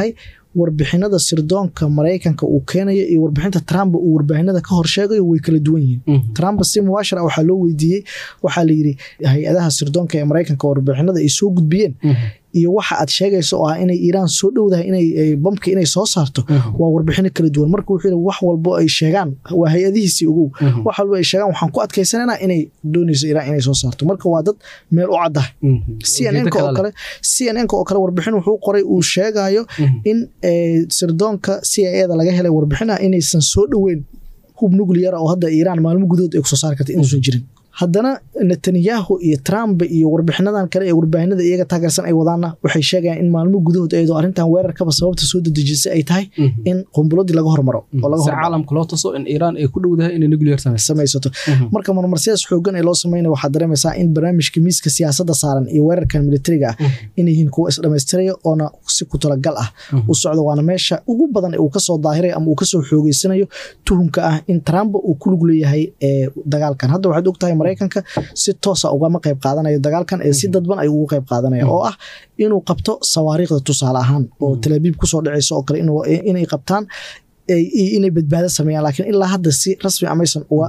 warbixinada sirdoonka maraykanka uu keenayo iyo warbixinta trump uu warbaahinada ka horsheegayo way kala duwan yihiin trump si mubaashir ah waxaa loo weydiiyey waxaa layidhi hay-adaha sirdoonka ee maraykanka warbixinada ay soo gudbiyeen iyo waxa aad sheegayso oo ah inay iiraan soo dhowdahay inay bamka inay soo saarto waa warbixino kala duwan marka wuxuu yidhi wax walbo ay sheegaan waa hay-adihiisii ogow wax walbo ay sheegaan waxaan ku adkaysananaa inay doonayso iiraan inay soo saarto marka waa dad meel u caddah cnnk oo kale cnnk oo kale warbixin wuxuu qoray uu sheegayo in sirdoonka c i eda laga helay warbixin ah inaysan soo dhoweyn hub nucleara oo hadda iiraan maalmo gudahood ay kusoo saari karta inuusan jirin haddana netanyahu iyo trump iyo warbixinadan kale ee warbaahinada iyaga taageersan ay wadaanna waxay sheegayaan in maalmo gudahood ayadoo arrintan weerarkaba sababta soo dedejisay ay tahay in qumbuladii laga hormaro caalamka loo taso in iiraan ay ku dhowdahay inay nuclear samaysato marka marmarsiyaas xoogan ee loo sameynaya waxaad dareemaysaa in barnaamijka miiska siyaasadda saaran iyo weerarkan militariga ah inay yihiin kuwo isdhamaystiraya oona si ku talagal ah u socdo waana meesha ugu badan uu kasoo daahiray ama uu kasoo xoogeysanayo tuhumka ah in trump uu ku lug leeyahay dagaalkan hadda waxaad ogtahay maraykanka si toosa ugama qayb qaadanayo dagaalkan ee si dadban ay ugu qayb qaadanaya oo ah inuu qabto sawaariikhda tusaale ahaan oo talaabiib kusoo dhacaysa oo kale inay qabtaan inay badbaado sameeyaan laakiin ilaa hadda si rasmi amaysan uga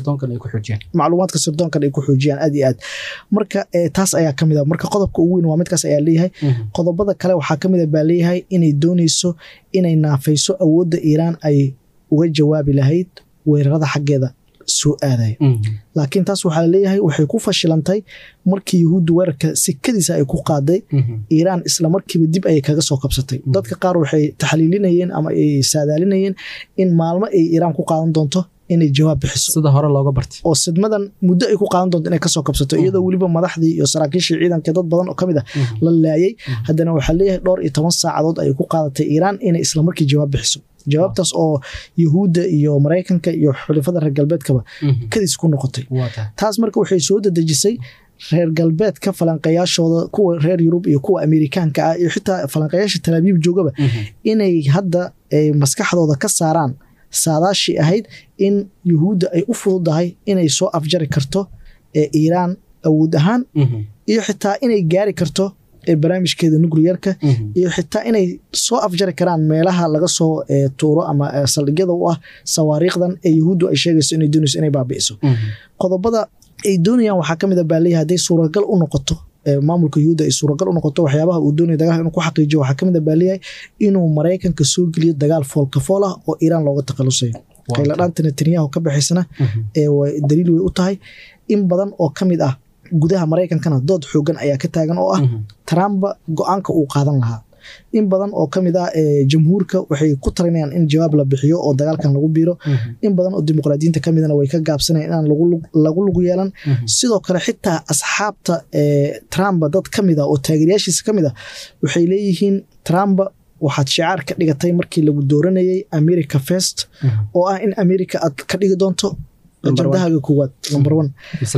macluumaadka sirdoonkan ay ku xoojiyaan aad iyo aad marka taas ayaa kamid a marka qodobka ugu weyn waa midkaas ayaa leeyahay qodobada kale waxaa kamid a baa leeyahay inay dooneyso inay naafayso awoodda iiraan ay uga jawaabi lahayd weerarada xaggeeda soo aadaya laakiin taas waxaa laleeyahay waxay ku fashilantay markii yuhuuddu weerarka sikadiisa ay ku qaaday iiraan islamarkiiba dib ayay kaga soo kabsatay dadka qaar waxay taxliilinayeen ama ay saadaalinayeen in maalmo ay iiraan ku qaadan doonto inay jawaab bixiso sida hore looga bartay oo sidmadan muddo ay ku qaadan doonto inay kasoo kabsato iyadoo weliba madaxdii iyo saraakiishii ciidanka dad badan oo kamid ah la laayay haddana waxaa leeyahay dhowr iyo toban saacadood ay ku qaadatay iiraan inay islamarkii jawaab bixiso jawaabtaas oo yuhuudda iyo maraykanka iyo xulifada reer galbeedkaba kadis ku noqotay taas marka waxay soo dadejisay reer galbeedka falanqayaashooda kuwa reer yurub iyo kuwa amerikaanka ah iyo xitaa falanqayaasha talaabiib joogaba inay hadda maskaxdooda ka saaraan saadaashii ahayd in yuhuudda ay u fududahay inay soo afjari karto iiraan awood ahaan iyo xitaa inay gaari karto barnaamijkeeda nucliyarka iyo xitaa inay soo afjari karaan meelaha laga soo tuuro ama saldhigyada u ah sawaariikhdan ee yuhuuddu ay sheegayso inay doonayso inay baabi'iso qodobada ay doonayaan waxaa kamid a baa leeyahay hadday suuragal u noqoto maamulka yuhuudda ay suuragal u noqoto waxyaabaha uu doonaya dagaalka inuu ku xaqiijiyo waxaa kamid a baa leeyahay inuu maraykanka soo geliyo dagaal foolka fool ah oo iiraan looga takhalusayo qayladhaanta netanyahu ka baxaysana daliil way u tahay in badan oo kamid ah gudaha maraykankana dood xoogan ayaa ka taagan oo ah trump go-aanka uu qaadan lahaa in badan oo kamid ah jamhuurka waxay ku talinayaan in jawaab la bixiyo oo dagaalkan lagu biiro in badan oo dimuqraadiyiinta kamidana way ka gaabsanayan inaan lagu lug yeelan sidoo kale xitaa asxaabta trump dad kamid ah oo taageeryaashiisa kamid ah waxay leeyihiin trump waxaad shicaar ka dhigatay markii lagu dooranayay america first oo ah in america aad ka dhigi doonto ajandahaaga koowaad number one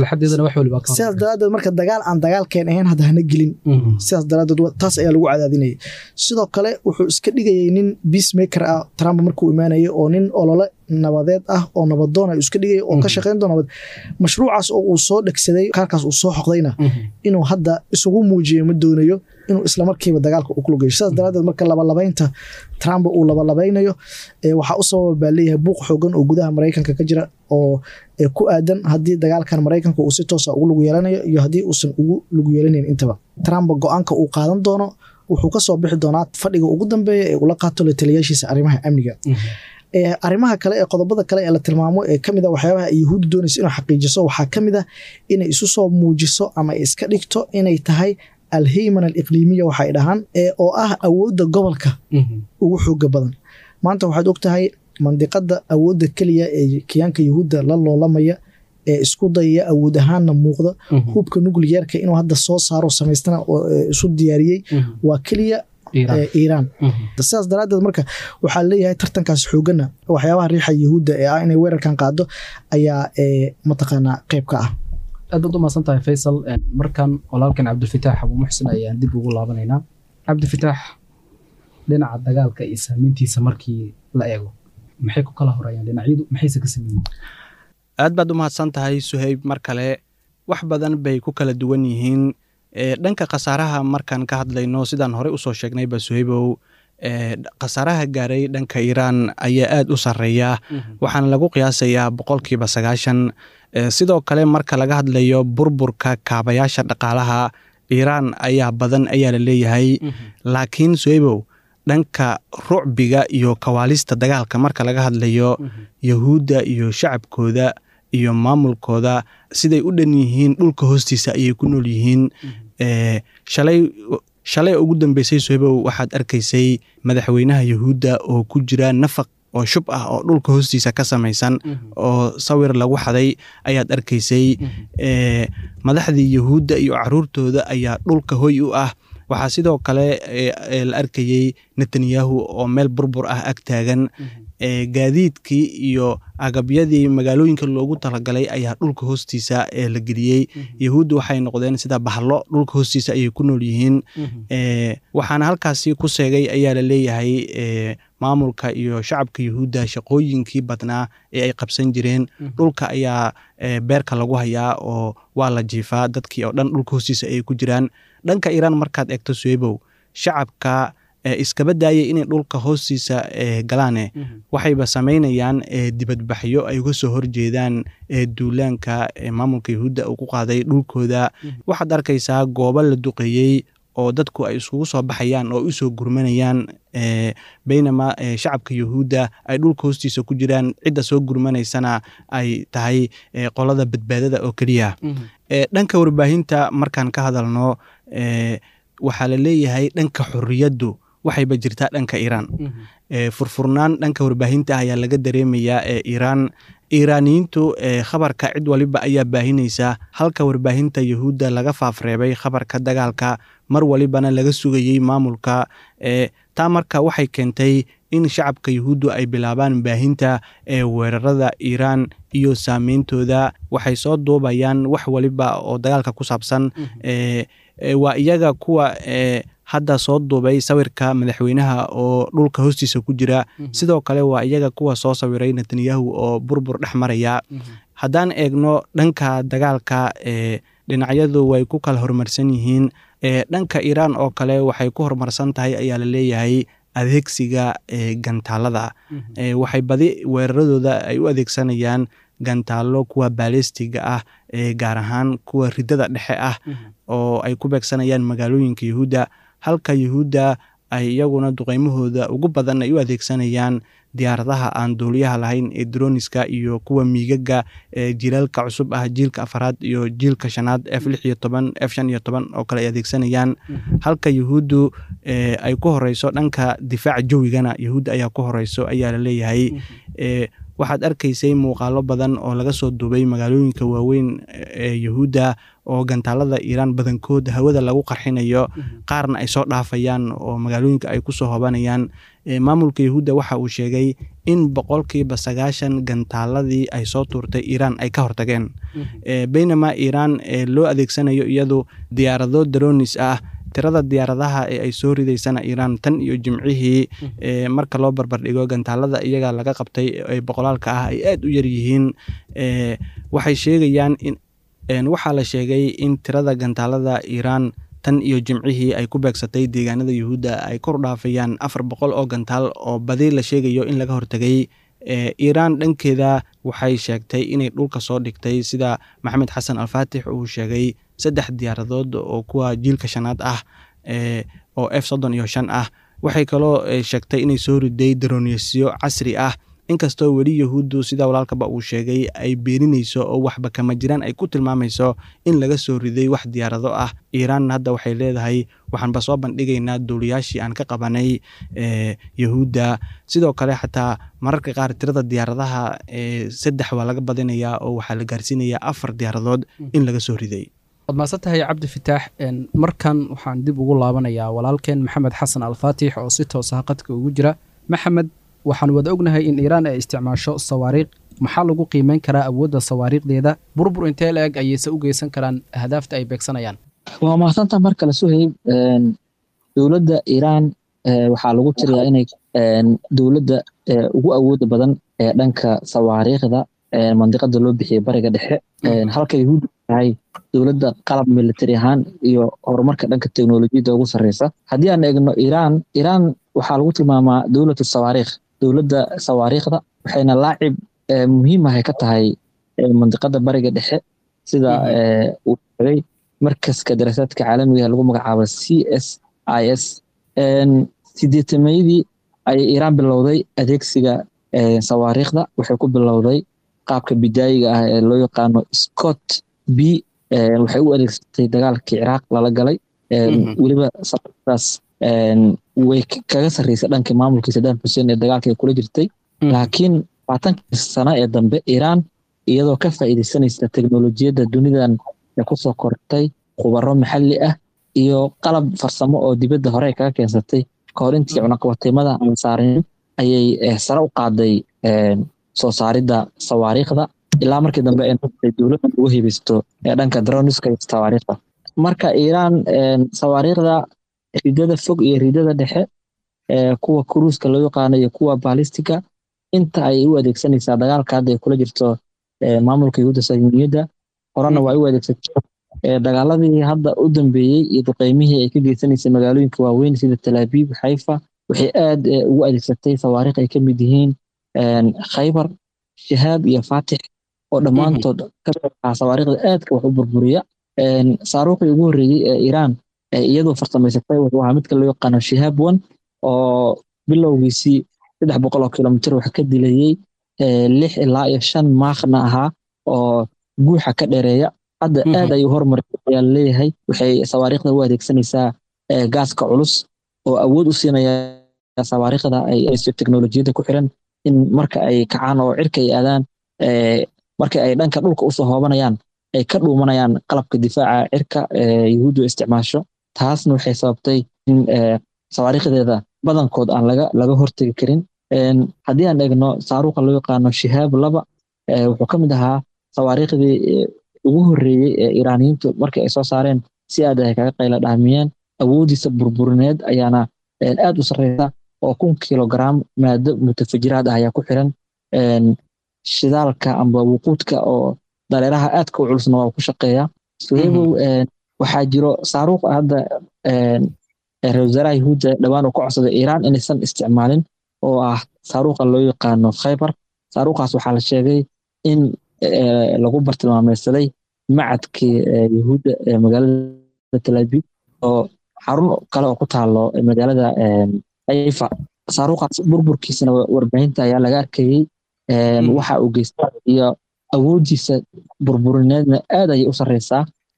sidaas daraadeed marka dagaal aan dagaalkeen ahayn hadda hana gelin sidaas daraadeed taas ayaa lagu cadaadinayay sidoo kale wuxuu iska dhigayay nin peacemaker ah trump markuu imaanayay oo nin olole nabadeed ah oo nabadoon ay iska dhigaya oo ka shaqeyn doo nabad mashruucaas oo uu soo dhegsaday kaarkaas uu soo xoqdayna inuu hadda isugu muujiyo ma doonayo inuu islamarkiiba dagaalka u kulugayo sidaas daraadeed marka labalabaynta trump uu labalabaynayo waxaa u sababa baa leeyahay buuq xoogan oo gudaha maraykanka ka jira oo ku aadan haddii dagaalkan maraykanka uu si toosa ugu lug yeelanayo iyo haddii uusan ugu lug yeelanayn intaba trump go-aanka uu qaadan doono wuxuu kasoo bixi doonaa fadhiga ugu dambeeya ee ula qaato lataliyaashiisa arrimaha amniga arrimaha kale ee qodobada kale ee la tilmaamo ee kamid a waxyaabaha ay yuhuudda doonaysa inuu xaqiijiso waxaa kamid ah inay isu soo muujiso ama iska dhigto inay tahay alheyman aliqliimiya waxay dhahaan oo ah awoodda gobolka ugu xooga badan maanta waxaad og tahay mandiqada awoodda keliya ee kiyaanka yuhuudda la loolamaya ee isku dayaya awood ahaanna muuqda hubka nucliyarka inuu hadda soo saaro samaystana isu diyaariyey waa keliya iiraan sidaas daraadeed marka waxaa leeyahay tartankaas xoogana waxyaabaha riixa yuhuudda ee ah inay weerarkan qaado ayaa mataqaanaa qeyb ka ah aad baad u mahadsan tahay faysal markan walaalkan cabdilfataax abuu muxsin ayaan dib ugu laabanaynaa cabdilfataax dhinaca dagaalka iyo saameyntiisa markii la eego maxay ku kala horayaan dhinacyadu maxayse ka sameeyeen aad baad u mahadsan tahay suhayb mar kale wax badan bay ku kala duwan yihiin dhanka khasaaraha markaan ka hadlayno sidaan horey usoo sheegnayba suhaybow khasaaraha gaaray dhanka iiraan ayaa aada u sarreeya waxaana lagu qiyaasayaa boqolkiiba sagaashan sidoo kale marka laga hadlayo burburka kaabayaasha dhaqaalaha iiraan ayaa badan ayaa la leeyahay laakiin soebow dhanka rucbiga iyo kawaalista dagaalka marka laga hadlayo yahuudda iyo shacabkooda iyo maamulkooda siday u dhan yihiin dhulka hoostiisa ayay ku nool yihiin shalay shalay ugu dambeysay soebow waxaad arkaysay madaxweynaha yahuudda oo ku jira nafaq oo shub ah oo dhulka hoostiisa ka samaysan oo sawir lagu xaday ayaad arkaysay madaxdii yahuudda iyo caruurtooda ayaa dhulka hoy u ah waxaa sidoo kale la arkayey netanyahu oo meel burbur ah ag taagan gaadiidkii iyo agabyadii magaalooyinka loogu talagalay ayaa dhulka hoostiisa la geliyey yahuudda waxay noqdeen sida bahlo dhulka hoostiisa ayay ku nool yihiin waxaana halkaasi ku seegay ayaa la leeyahay maamulka iyo shacabka yahuudda shaqooyinkii badnaa ee ay qabsan jireen dhulka ayaa beerka lagu hayaa oo waa la jiifaa dadkii oo dhan dhulka hoostiisa ayay ku jiraan dhanka iiraan markaad eegto suebow shacabka iskaba daayay inay dhulka hoostiisa galaane waxayba samaynayaan dibadbaxyo ay uga soo horjeedaan duulaanka maamulka yahuudda uu ku qaaday dhulkooda waxaad arkaysaa goobo la duqeeyey oo dadku ay iskugu soo baxayaan oo usoo gurmanayaan baynama shacabka yahuudda ay dhulka hoostiisa ku jiraan cidda soo gurmanaysana ay tahay qolada badbaadada oo keliya dhanka warbaahinta markaan ka hadalno waxaa la leeyahay dhanka xorriyaddu waxayba jirtaa dhanka iiraan furfurnaan dhanka warbaahinta ayaa laga dareemayaa ee iiraan iiraaniyiintu khabarka cid waliba ayaa baahinaysa halka warbaahinta yahuudda laga faafreebay khabarka dagaalka mar walibana laga sugayey maamulka taa marka waxay keentay in shacabka yahuuddu ay bilaabaan baahinta weerarada iiraan iyo saameyntooda waxay soo duubayaan wax waliba oo dagaalka ku saabsan waa iyaga kuwa hadda soo duubay sawirka madaxweynaha oo dhulka hoostiisa ku jira sidoo kale waa iyaga kuwa soo sawiray netanyahu oo burbur dhex maraya haddaan eegno dhanka dagaalka dhinacyadu way ku kala horumarsan yihiin dhanka iiraan oo kale waxay ku horumarsan tahay ayaa la leeyahay adeegsiga gantaalada waxay badi weeraradooda ay u adeegsanayaan gantaalo kuwa baalistiga ah gaar ahaan kuwa ridada dhexe ah oo ay ku beegsanayaan magaalooyinka yahuudda halka yahuudda ay iyaguna duqeymahooda ugu badan ay u adeegsanayaan diyaaradaha aan duuliyaha lahayn ee droniska iyo kuwa miigaga jiilaalka cusub ah jiilka afaraad iyo jiilka shanaad f lix iyo toban f shan iyo toban oo kale ay adeegsanayaan halka yahuuddu ay ku horeyso dhanka difaaca jawigana yahuudda ayaa ku horeyso ayaa la leeyahay waxaad arkaysay muuqaalo badan oo laga soo duubay magaalooyinka waaweyn ee yahuudda oo gantaalada iiraan badankood hawada lagu qarxinayo qaarna ay soo dhaafayaan oo magaalooyinka ay kusoo hobanayaan maamulka yahuudda waxa uu sheegay in boqolkiiba sagaashan gantaaladii ay soo tuurtay iiraan ay ka hortageen baynama iiraan loo adeegsanayo iyadu diyaarado daronis ah tirada diyaaradaha ee ay soo ridaysana iiraan tan iyo jimcihii marka loo barbardhigo gantaalada iyaga laga qabtay ee boqolaalka ah ay aada u yaryihiin waxay sheegayaan in waxaa la sheegay in tirada gantaalada iiraan tan iyo jimcihii ay ku beegsatay deegaanada yuhuudda ay kor dhaafayaan afar boqol oo gantaal oo badi la sheegayo in laga hortagay iiraan dhankeeda waxay sheegtay inay dhulka soo dhigtay sida maxamed xasan alfaatix uu sheegay saddex diyaaradood oo kuwa jiilka shanaad ah oo f soddon iyo shan ah waxay kaloo sheegtay inay soo riday darooniysyo casri ah inkastoo weli yahuuddu sida walaalkaba uu sheegay ay beeninayso oo waxba kama jiraan ay ku tilmaamayso in laga soo riday wax diyaarado ah iiraan hadda waxay leedahay waxaanba soo bandhigaynaa duuliyaashii aan ka qabanay yahuudda sidoo kale xataa mararka qaar tirada diyaaradaha saddex waa laga badinayaa oo waxaa la gaarsiinayaa afar diyaaradood in laga soo riday waad maasan tahay cabdi fitaax markan waxaan dib ugu laabanayaa walaalkeen maxamed xasan alfaatix oo si toosa qadka ugu jira maxamed waxaan wada ognahay in iiraan ay isticmaasho sawaariikh maxaa lagu qiimeyn karaa awoodda sawaariikhdeeda burbur intee la eg ayayse u geysan karaan ahdaafta ay beegsanayaan waa mahadsantaa mar kale suhayb dowladda iiraan waxaa lagu tiriyaa inay dowladda ugu awooda badan ee dhanka sawaariikhda mandiqada loo bixiyay bariga dhexe halka yahuud tahay dowladda qalab military ahaan iyo horumarka dhanka teknolojiyadda ugu sarreysa haddii aan eegno iiraan iiraan waxaa lagu tilmaamaa dowlatu sawaariikh dowladda sawaariikhda waxayna laacib muhiim ahay ka tahay mandiqada bariga dhexe sida uu sheegay markaska daraasaadka caalamiga lagu magacaabo c s i s sideetamayadii ayay iiraan bilowday adeegsiga sawaariikhda waxay ku bilowday qaabka bidaayiga ah ee loo yaqaano scott b waxay u adeegsatay dagaalkii ciraaq lala galay weliba sawaariikhdaas way kaga sarreysay dhankii maamulkii saddam xuseen ee dagaalka ay kula jirtay laakiin labaatankii sano ee dambe iiraan iyadoo ka faa'iidaysanaysa teknolojiyadda dunidan ee kusoo kortay khubaro maxalli ah iyo qalab farsamo oo dibadda hore kaga keensatay kahor intii cunaqabateymada aan saarin ayay sare u qaaday soo saaridda sawaariikhda ilaa markii dambe ay noqotay dowladda ugu hebaysto ee dhanka droniska iyo sawaariikhda marka iiraan sawaariikhda ridada fog iyo ridada dhexe kuwa kuruuska loo yaqaano iyo kuwa baalistiga inta ay u adeegsanaysaa dagaalka hadda ay kula jirto maamulka yahuudda sahyuuniyadda horena waa u adeegsatay dagaaladii hadda u dambeeyey iyo duqeymihii ay ka geysanaysay magaalooyinka waaweyn sida talaabiib xayfa waxay aad ugu adeegsatay sawaariikh ay ka mid yihiin khaybar shahaab iyo faatix oo dhammaantood ka sawaariikhda aadka wax u burburiya saaruuqii ugu horreeyey ee iiraan iyadoo farsamaysatay wuxuu ahaa midka loo yaqaano shahaab one oo bilowgiisii saddex boqol oo kilomitir wax ka dilayey lix ilaa iyo shan maakna ahaa oo guuxa ka dheereeya hadda aad ayuu hormaray ayaa leeyahay waxay sawaariikhda u adeegsanaysaa gaaska culus oo awood u siinaya sawaariikhda ayso teknolojiyadda ku xiran in marka ay kacaan oo cirka ay aadaan marka ay dhanka dhulka usoo hoobanayaan ay ka dhuumanayaan qalabka difaaca cirka yahuuddu isticmaasho taasna waxay sababtay in sawaariikhdeeda badankood aan laga laga hortegi karin haddii aan eegno saaruuqa loo yaqaano shihaab laba wuxuu ka mid ahaa sawaariikhdii ugu horreeyey ee iiraaniyiintu markii ay soo saareen si aad ay kaga qayla dhaamiyeen awoodiisa burburineed ayaana aad u sarreysa oo kun kilogram maado mutafajiraad ah ayaa ku xiran shidaalka amba wuquudka oo dareeraha aadka u culusna waa ku shaqeeya suhebow waxaa jiro saaruuq hadda ra-isul wasaaraha yahuudda dhowaan uu ka codsaday iiraan inaysan isticmaalin oo ah saaruuqa loo yaqaano khaybar saaruuqaas waxaa la sheegay in lagu bartilmaameysaday macadkii yahuudda ee magaalada talaabiib oo xarun kale oo ku taalo magaalada ayfa saaruuqaas burburkiisana warbaahinta ayaa laga arkayey waxa uu geysta iyo awoodiisa burburineedna aad ayay u sarreysaa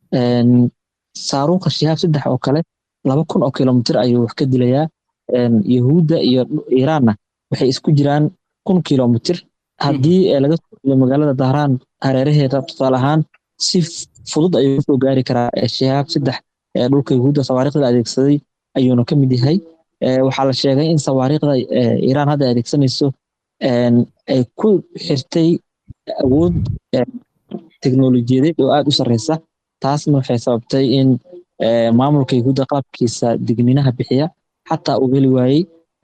saaruuqa shihaab saddex oo kale laba kun oo kilomitir ayuu wax ka dilayaa yahuudda iyo iiraanna waxay isku jiraan kun kilomitir haddii laga soo dilo magaalada dahraan hareeraheeda tusaale ahaan si fudud ayuu usoo gaari karaa shihaab saddex ee dhulka yahuudda sawaariikhda adeegsaday ayuuna ka mid yahay waxaa la sheegay in sawaariikhda iiraan hadda adeegsanayso ay ku xirtay awood teknolojiyadeed oo aad u sarreysa taasna waxay sababtay in maamulka yahuudda qaabkiisa digniinaha bixiya xataa uu heli waayey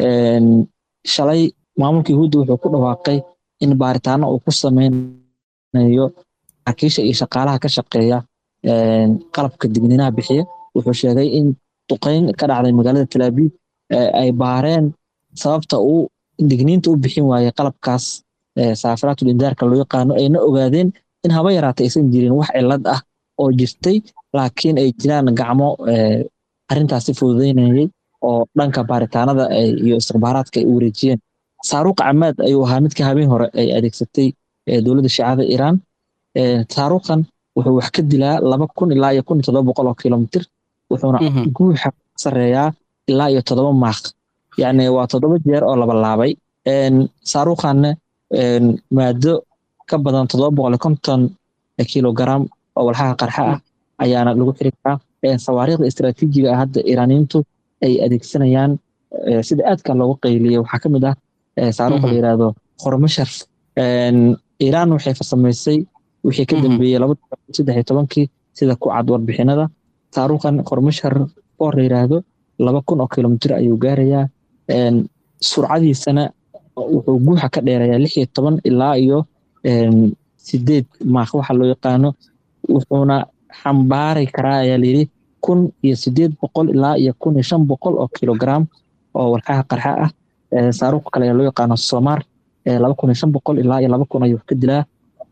shalay maamulka yahuudda wuxuu ku dhawaaqay in baaritaano uu ku sameynayo saraakiisha iyo shaqaalaha ka shaqeeya qalabka digniinaha bixiya wuxuu sheegay in duqeyn ka dhacday magaalada talaabiib ay baareen sababta uu digniinta u bixin waayey qalabkaas saafiraatul indaarka loo yaqaano ayna ogaadeen in haba yaraatay aysan jirin wax cilad ah oo jirtay laakiin ay jiraan gacmo arrintaasi fududeynayay oo dhanka baaritaanada iyo istikhbaaraadka ay u wareejiyeen saaruuqa camaad ayuu ahaa midka habeen hore ay adeegsatay dowladda shiicada iiraan saaruuqan wuxuu wax ka dilaa laba kun ilaa iyo kun iyo toddoba boqol oo kilomitir wuxuuna guuxa sareeyaa ilaa iyo toddoba maaq yacni waa toddoba jeer oo laba laabay saaruuqanna maado ka badan toddoba boqol iyo konton kilogram oo walxaha qarxa ah ayaana lagu xiri karaa sawaariikhda istaraatiijiga ah hadda iiraaniyiintu ay adeegsanayaan sida aadka loogu qayliyey waxaa ka mid ah saaruuqa la yiraahdo hormashar iiraan waxay farsamaysay wixii ka dambeeyey laba saddex iyo tobankii sida ku cad warbixinada saaruuqan hormashar oo la yiraahdo laba kun oo kilomitir ayuu gaarayaa surcadiisana wuxuu guuxa ka dheerayaa lix iyo toban ilaa iyo sideed maaq waxa loo yaqaano wuxuuna xambaari karaa ayaa layidhi kun iyo sideed boqol ilaa iyo kun iyo shan boqol oo kilogram oo walxaha qarxa ah saaruuqa kale ee loo yaqaano soomar laba kun iyo shan boqol ilaa iyo laba kun ayuu ka dilaa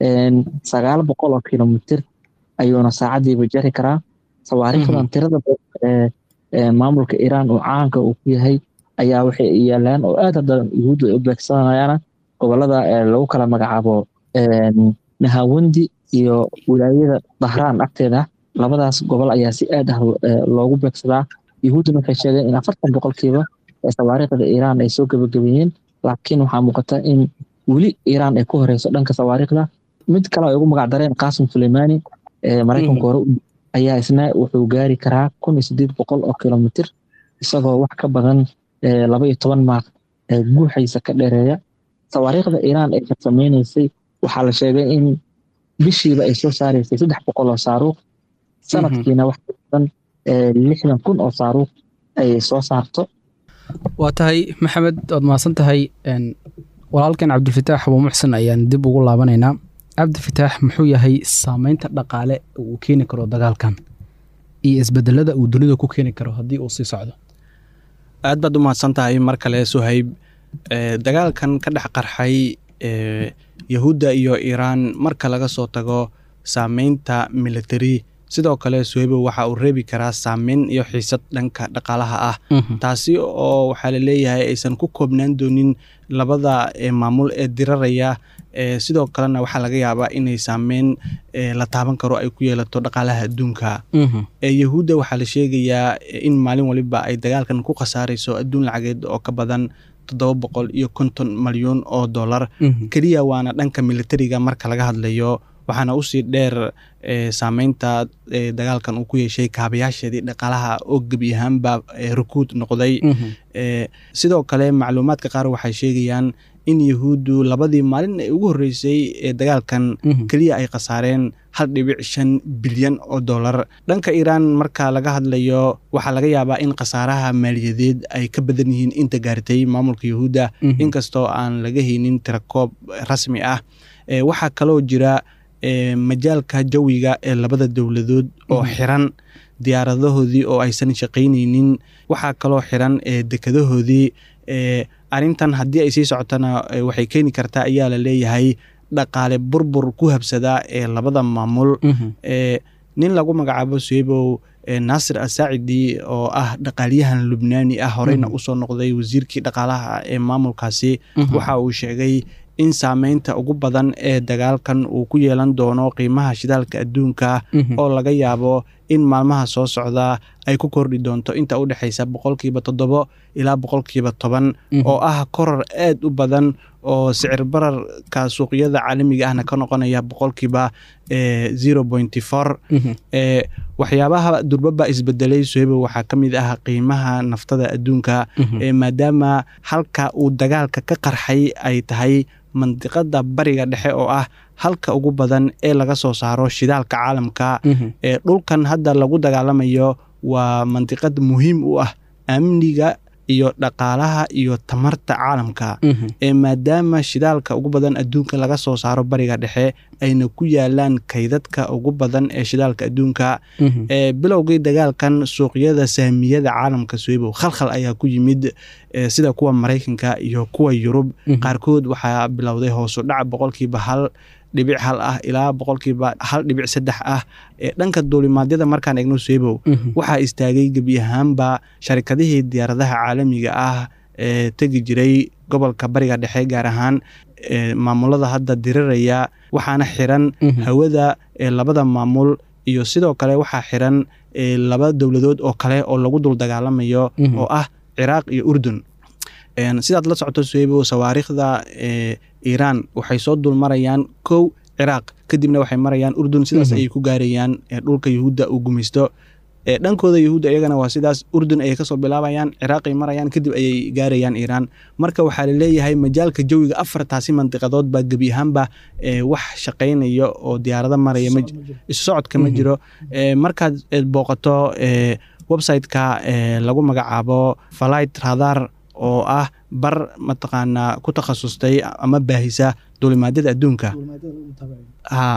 sagaal boqol oo kilomitir ayuuna saacadiiba jari karaa sawaariikhdan tirada maamulka iiraan oo caanka uu ku yahay ayaa waxay yaalaan oo aad hadda yuhuuddu ay u beegsanayaana gobolada lagu kala magacaabo nahawandi iyo wilaayada dahraan agteeda labadaas gobol ayaa si aad ah loogu beegsadaa yuhuudduna waxay sheegeen in afartan boqolkiiba sawaariikhda iiraan ay soo gebagabeeyeen laakiin waxaa muuqata in weli iiraan ay ku horeyso dhanka sawaariikhda mid kale ay ugu magac dareen qaasim suleimani maraykanka hore ayaa isna wuxuu gaari karaa kun iyo sideed boqol oo kilomitir isagoo wax ka badan laba iyo toban maaq guuxaysa ka dheereeya sawaariikhda iiraan ay farsameynaysay waxaa la sheegay in bishiiba ay soo saaraysay saddex boqol oo saaruuq sanadkiina wax ka badan lixdan kun oo saaruuq ay soo saarto waa tahay maxamed waad mahadsan tahay walaalkan cabdilfataax abuu muxsen ayaan dib ugu laabanaynaa cabdifataax muxuu yahay saameynta dhaqaale uu keeni karo dagaalkan iyo isbedelada uu dunida ku keeni karo haddii uu sii socdo aad baad u mahadsan tahay mar kale suhayb dagaalkan ka dhex qarxay yahuudda iyo iiraan marka laga soo tago saameynta military sidoo kale suhaybo waxa uu reebi karaa saameyn iyo xiisad dhanka dhaqaalaha ah taasi oo waxaa laleeyahay aysan ku koobnaan doonin labada maamul ee diraraya sidoo kalena waxaa laga yaabaa inay saameyn la taaban karo ay ku yeelato dhaqaalaha adduunka yahuudda waxaa la sheegayaa in maalin waliba ay dagaalkan ku khasaarayso adduun lacageed oo ka badan toddoba boqol iyo konton malyuun oo dollar keliya waana dhanka militariga marka laga hadlayo waxaana usii dheer saameynta dagaalkan uu ku yeeshay kaabayaasheedii dhaqaalaha oo gebi ahaanba rukuud noqday sidoo kale macluumaadka qaar waxay sheegayaan in yahuuddu labadii maalin ee ugu horreysay ee dagaalkan keliya ay khasaareen hal dhibic shan bilyan oo dollar dhanka iiraan marka laga hadlayo waxaa laga yaabaa in khasaaraha maaliyadeed ay ka badan yihiin inta gaartay maamulka yahuudda inkastoo aan laga haynin tirakoob rasmi ah waxaa kaloo jira majaalka jawiga ee labada dowladood oo xiran diyaaradahoodii oo aysan shaqaynaynin waxaa kaloo xiran dekadahoodii arrintan haddii ay sii socotona waxay keeni kartaa ayaa la leeyahay dhaqaale burbur ku habsadaa ee labada maamul nin lagu magacaabo suhebow naasir asaacidi oo ah dhaqaalyahan lubnaani ah horeyna usoo noqday wasiirkii dhaqaalaha ee maamulkaasi waxa uu sheegay in saameynta ugu badan ee dagaalkan uu ku yeelan doono qiimaha shidaalka adduunka oo laga yaabo in maalmaha soo socda ay ku kordhi doonto inta u dhexaysa boqolkiiba toddobo ilaa boqolkiiba toban oo ah koror aad u badan oo sicir bararka suuqyada caalamiga ahna ka noqonaya boqolkiiba zero pointy four waxyaabaha durbaba isbedelay suhebo waxaa ka mid ah qiimaha naftada adduunka maadaama halka uu dagaalka ka qarxay ay tahay mandiqada bariga dhexe oo ah halka ugu badan ee laga soo saaro shidaalka caalamka ee dhulkan hadda lagu dagaalamayo waa mandiqad muhiim u ah amniga iyo dhaqaalaha iyo tamarta caalamka ee maadaama shidaalka ugu badan adduunka laga soo saaro bariga dhexe ayna ku yaalaan kaydadka ugu badan ee shidaalka adduunka ee bilowgii dagaalkan suuqyada saamiyada caalamka suwebow khalkhal ayaa ku yimid sida kuwa maraykanka iyo kuwa yurub qaarkood waxaa bilowday hoosu dhac boqolkiiba hal dhibic hal ah ilaa boqolkiiba hal dhibic saddex ah ee dhanka duulimaadyada markaan eegno suwebow waxaa istaagay gebi ahaanba sharikadihii diyaaradaha caalamiga ah ee tegi jiray gobolka bariga dhexe gaar ahaan maamulada hadda diriraya waxaana xiran hawada ee labada maamul iyo sidoo kale waxaa xiran laba dowladood oo kale oo lagu dul dagaalamayo oo ah ciraaq iyo urdun sidaad la socoto suweybo sawaariikhda iiraan waxay soo dul marayaan kow ciraaq kadibna waxay marayaan urdun sidaas ayay ku gaarayaan dhulka yuhuudda uu gumaysto dhankooda yuhuudda iyagana waa sidaas urdun ayay kasoo bilaabayaan ciraaqay marayaan kadib ayay gaarayaan iiraan marka waxaa laleeyahay majaalka jawiga afartaasi mandiqadood baa gebi ahaanba wax shaqaynaya oo diyaarado maraya isu socodka ma jiro markaad booqato websiteka lagu magacaabo falight radar oo ah bar mataqaanaa ku takhasustay ama baahisa duulimaadyada adduunka ha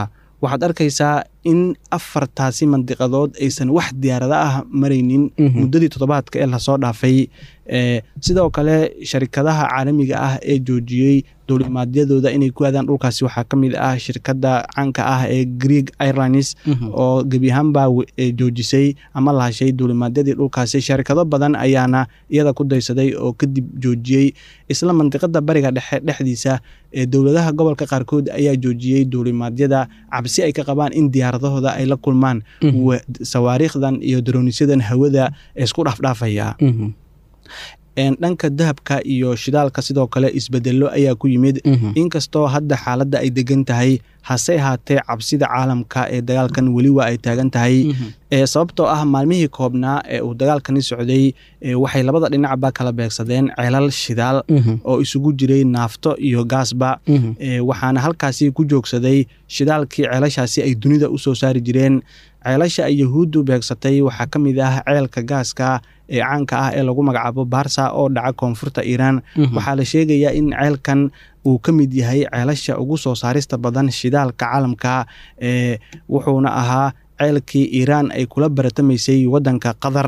waxaad arkaysaa in afartaasi mandiqadood aysan wax diyaarada ah maraynin muddadii toddobaadka ee lasoo dhaafay sidoo kale sharikadaha caalamiga ah ee joojiyey duulimaadyadooda inay ku aadaan dhulkaasi waxaa ka mid ah shirkadda caanka ah ee greeg airlines oo gebi ahaanbaa joojisay ama lahashay duulimaadyadii dhulkaasi sharikado badan ayaana iyada ku daysaday oo kadib joojiyey isla mandiqada bariga dhexe dhexdiisa ee dowladaha gobolka qaarkood ayaa joojiyey duulimaadyada cabsi ay ka qabaan in diyaaradahooda ay la kulmaan sawaariikhdan iyo darooniisyadan hawada isku dhaafdhaafaya dhanka dahabka iyo shidaalka sidoo kale isbedelo ayaa ku yimid inkastoo hadda xaaladda ay degan tahay hase ahaatee cabsida caalamka ee dagaalkan weli waa ay taagan tahay sababtoo ah maalmihii koobnaa ee uu dagaalkani socday waxay labada dhinacba kala beegsadeen ceelal shidaal oo isugu jiray naafto iyo gaasba waxaana halkaasi ku joogsaday shidaalkii ceelashaasi ay dunida u soo saari jireen ceelasha ay yahuuddu beegsatay waxaa ka mid ah ceelka gaaska ee caanka ah ee lagu magacaabo baarsa oo dhaca koonfurta iiraan waxaa la sheegayaa in ceelkan uu ka mid yahay ceelasha ugu soo saarista badan shidaalka caalamka wuxuuna ahaa ceelkii iiraan ay kula baratamaysay wadanka qatar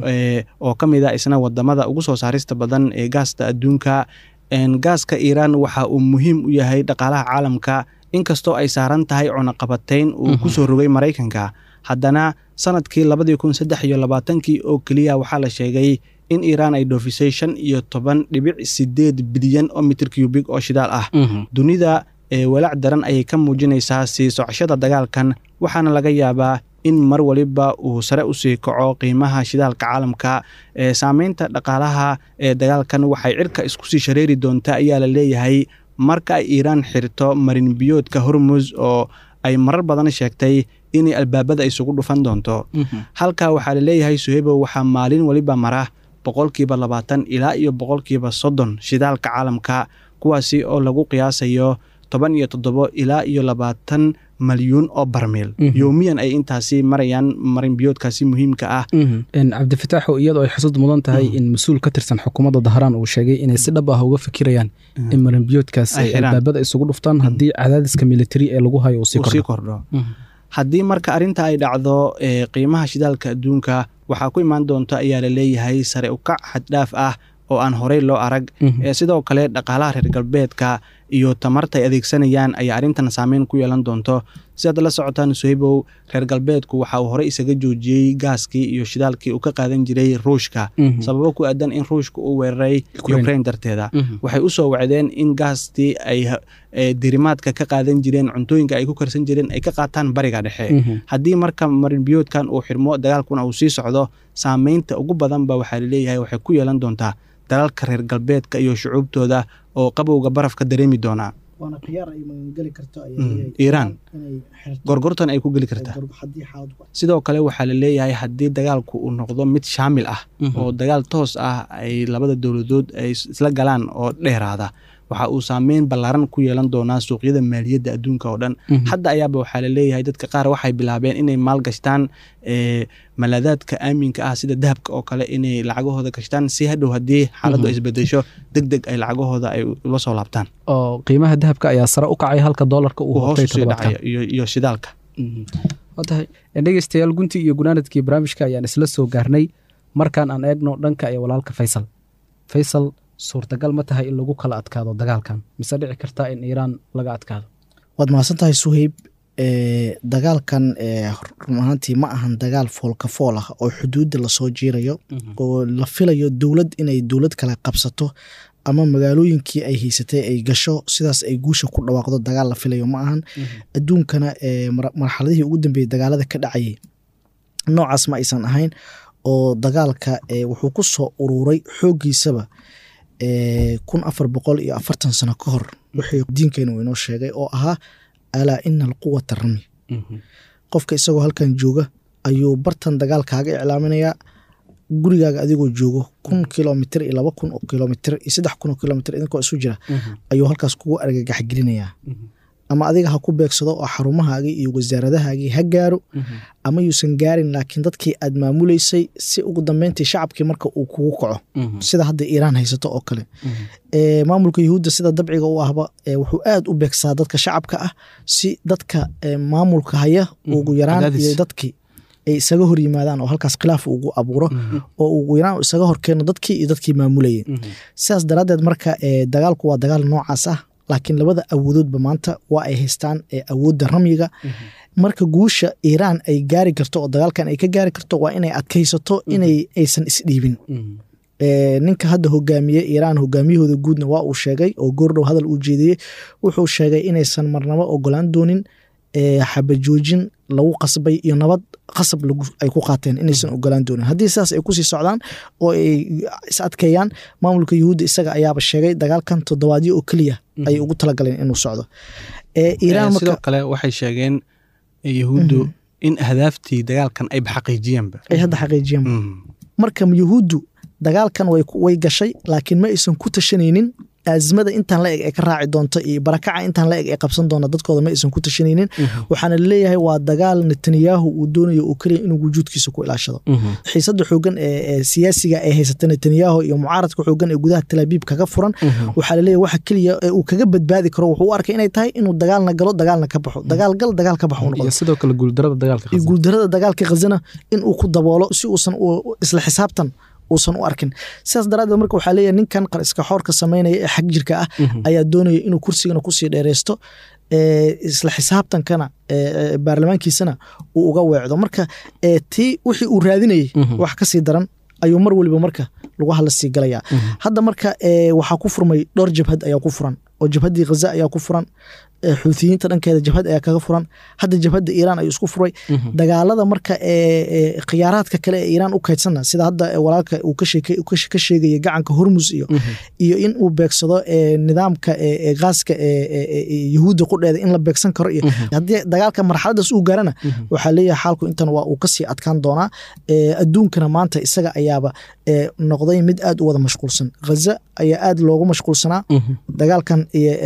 oo ka mid ah isna wadamada ugu soo saarista badan ee gaasta adduunka gaaska iiraan waxa uu muhiim u yahay dhaqaalaha caalamka inkastoo ay saaran tahay cunaqabatayn uu kusoo rogay maraykanka haddana sanadkii labadii kun saddex iyo labaatankii oo keliya waxaa la sheegay in iiraan ay dhoofisay shan iyo toban dhibic sideed bilyan oo mitir cubig oo shidaal ah dunida walaac daran ayay ka muujinaysaa sii socoshada dagaalkan waxaana laga yaabaa in mar waliba uu sare usii kaco qiimaha shidaalka caalamka saameynta dhaqaalaha ee dagaalkan waxay cirka isku sii shareeri doontaa ayaa la leeyahay marka ay iiraan xirto marinbiyoodka hormuz oo ay marar badan sheegtay inay albaabada isugu dhufan doonto halkaa waxaa laleeyahay suhebo waxaa maalin waliba mara boqolkiiba labaatan ilaa iyo boqolkiiba soddon shidaalka caalamka kuwaasi oo lagu qiyaasayo toban iyo toddobo ilaa iyo labaatan malyuun oo barmiil yowmiyan ay intaasi marayaan marinbiyoodkaasi muhiimka ah cabdifataaxo iyadoo ay xusud mudan tahay in mas-uul ka tirsan xukuumadda dahraan uu sheegay inay si dhab ah uga fikirayaan in marinbiyoodkaas ay albaabada isugu dhuftaan haddii cadaadiska militari ee lagu hayo uu sii kordho haddii marka arrinta ay dhacdo qiimaha shidaalka adduunka waxaa ku imaan doonta ayaa la leeyahay sare ukac xaddhaaf ah oo aan horey loo arag sidoo kale dhaqaalaha reer galbeedka iyo tamarta ay adeegsanayaan ayaa arrintan saameyn ku yeelan doonto sidaad la socotaan sohibow reer galbeedku waxa uu horey isaga joojiyey gaaskii iyo shidaalkii uu ka qaadan jiray ruushka sababo ku aadan in ruushka uu weeraray ukrain darteeda waxay u soo wacdeen in gaastii ay dirimaadka ka qaadan jireen cuntooyinka ay ku karsan jireen ay ka qaataan bariga dhexe haddii marka marinbiyoodkan uu xirmo dagaalkuna uu sii socdo saameynta ugu badanba waxaa laleeyahay waxay ku yeelan doontaa dalalka reer galbeedka iyo shucuubtooda oo qabowga barafka dareemi doonaa iiraan gorgortan ay ku geli kartaa sidoo kale waxaa la leeyahay haddii dagaalku uu noqdo mid shaamil ah oo dagaal toos ah ay labada dowladood ay isla galaan oo dheeraada waxa uu saameyn ballaaran ku yeelan doonaa suuqyada maaliyadda adduunka oo dhan hadda ayaaba waxaa la leeyahay dadka qaar waxay bilaabeen inay maalgashtaan malaadaadka aaminka ah sida dahabka oo kale inay lacagahooda gashtaan si hadhow haddii xaaladdu ay isbedesho deg deg ay lacagahooda ay ula soo laabtaan oo qiimaha dahabka ayaa sare u kacay halka doolarka uu hoos usii dhacay iyo shidaalka watahay dhegeystayaal guntii iyo gunaanadkii barnaamijka ayaan isla soo gaarnay markaan aan eegno dhanka iyo walaalka faysal faysal suurtagal ma tahay in lagu kala adkaado dagaalkan mise dhici kartaa in iiraan laga adkaado waad mahadsan tahay suheyb dagaalkan run ahaantii ma ahan dagaal foolka fool ah oo xuduudda lasoo jiirayo oo la filayo dowlad inay dowlad kale qabsato ama magaalooyinkii ay haysatay ay gasho sidaas ay guusha ku dhawaaqdo dagaal la filayo ma ahan adduunkana marxaladihii ugu dambeeyey dagaalada ka dhacayay noocaas ma aysan ahayn oo dagaalka wuxuu ku soo ururay xooggiisaba kun afar boqol iyo afartan sano ka hor wixii diinkeenu inoo sheegay oo ahaa alaa ina alquwata rami qofka isagoo halkan jooga ayuu bartan dagaal kaaga iclaaminayaa gurigaaga adigoo joogo kun kilomitr iyo laba kun oo kilomitr iyo saddex kun oo kilomitr idinkoo isu jira ayuu halkaas kugu argagax gelinayaa ama adiga ha ku beegsado oo xarumahaagii iyo wasaaradahaagii ha gaaro ama yuusan gaarin laakiin dadkii aad maamuleysay si ugu dambeyntii shacabkii marka uu kugu kaco sida hadda iiraan haysato oo kale maamulka yuhuudda sida dabciga u ahba wuxuu aad u beegsaa dadka shacabka ah si dadka maamulka haya ugu yaraan iyo dadkii ay isaga hor yimaadaan oo halkaas khilaaf ugu abuuro oo ugu yaraan isaga horkeeno dadkii iyo dadkii maamulayay sidaas daraaddeed marka dagaalku waa dagaal noocaas ah laakiin labada awoodoodba maanta waa ay haystaan awoodda ramyiga marka guusha iiraan ay gaari karto oo dagaalkan ay ka gaari karto waa inay adkaysato inay aysan isdhiibin ninka hadda hogaamiye iiraan hogaamiyahooda guudna waa uu sheegay oo goordhow hadal uu jeediyey wuxuu sheegay inaysan marnabo ogolaan doonin xabajoojin lagu qasbay iyo nabad qasab ay ku qaateen inaysan ogolaan doonin haddii sidaas ay kusii socdaan oo ay is adkeeyaan maamulka yuhuudda isaga ayaaba sheegay dagaalkan toddobaadyo oo keliya ayay ugu talagaleen inuu socdo sidoo kale waxay sheegeen yuhuuddu in ahdaaftii dagaalkan ayba xaqiijiyeenba ay hadda xaqiijiyeen marka yuhuuddu dagaalkan way gashay laakiin ma aysan ku tashanaynin aazimada intaan la eg ee ka raaci doonto iyo barakaca intaan la eg ee qabsan doona dadkooda ma aysan ku tashanaynin waxaana laleeyahay waa dagaal netanyahu uu doonayo uu keliya inuu wujuudkiisa ku ilaashado xiisada xoogan ee siyaasiga ee haysata netanyahu iyo mucaaradka xoogan ee gudaha talaabiib kaga furan waxaa laleeyahay waxa keliya ee uu kaga badbaadi karo wuxuu u arkay inay tahay inuu dagaalna galo dagaalna ka baxo dagaal gal dagaal ka baxo noqdo sidoo kale guuldarada dagaalka iyo guuldarada dagaalka khazana in uu ku daboolo si uusan isla xisaabtan uusan u arkin sidaas daraaddeed marka waxaa leeyahay ninkan qariska xoorka samaynaya ee xag jirka ah ayaa doonaya inuu kursigana kusii dheereysto isla xisaabtankana baarlamaankiisana uu uga weecdo marka tii wixii uu raadinayey wax kasii daran ayuu mar weliba marka lagu hadla sii galayaa hadda marka waxaa ku furmay dhowr jabhad ayaa ku furan oo jabhaddii khaza ayaa ku furan xuuthiyiinta dhankeeda jabhad ayaa kaga furan hadda jabhadda iiraan ayuu isku furay dagaalada marka khiyaaraadka kale ee iiraan u kaydsanna sida hadda walaalka uu ka sheegaya gacanka hormus iyo iyo in uu beegsado nidaamka gaaska yuhuudda qudheeda in la beegsan karo iyo haddii dagaalka marxaladaas uu gaarana waxaa leeyahay xaalku intan waa uu kasii adkaan doonaa adduunkana maanta isaga ayaaba noqday mid aad u wada mashquulsan khaza ayaa aad loogu mashquulsanaa dagaalkan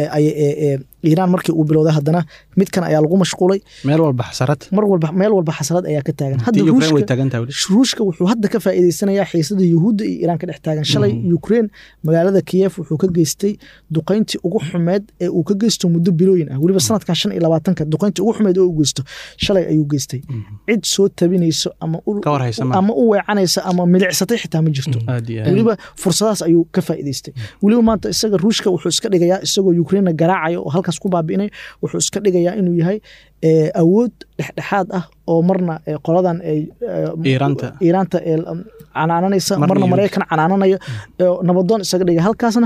iiraan markii uu bilowday haddana midkan ayaa lagu mashquulay meel walba xasarad mar walba meel walba xasarad ayaa ka taagan hadda ruushka wuxuu hadda ka faa'iideysanayaa xiisada yuhuudda iyo iiraan ka dhex taagan shalay ukraine magaalada kiyef wuxuu ka geystay duqayntii ugu xumeed ee uu ka geysto muddo bilooyin ah weliba sanadkan shan iyo labaatanka duqayntii ugu xumeed oo uu geysto shalay ayuu geystay cid soo tabinayso ama ama u weecanaysa ama milicsatay xitaa ma jirto weliba fursadaas ayuu ka faa'iideystay weliba maanta isaga ruushka wuxuu iska dhigayaa isagoo ukrainena garaacaya oo halkaas ku baabi'inay wuxuu iska dhigayaa inuu yahay awood dhexdhexaad ah oo marna qoladan iiraanta canaananaysa marna maraykan canaananaya nabadoon isaga dhigaya halkaasna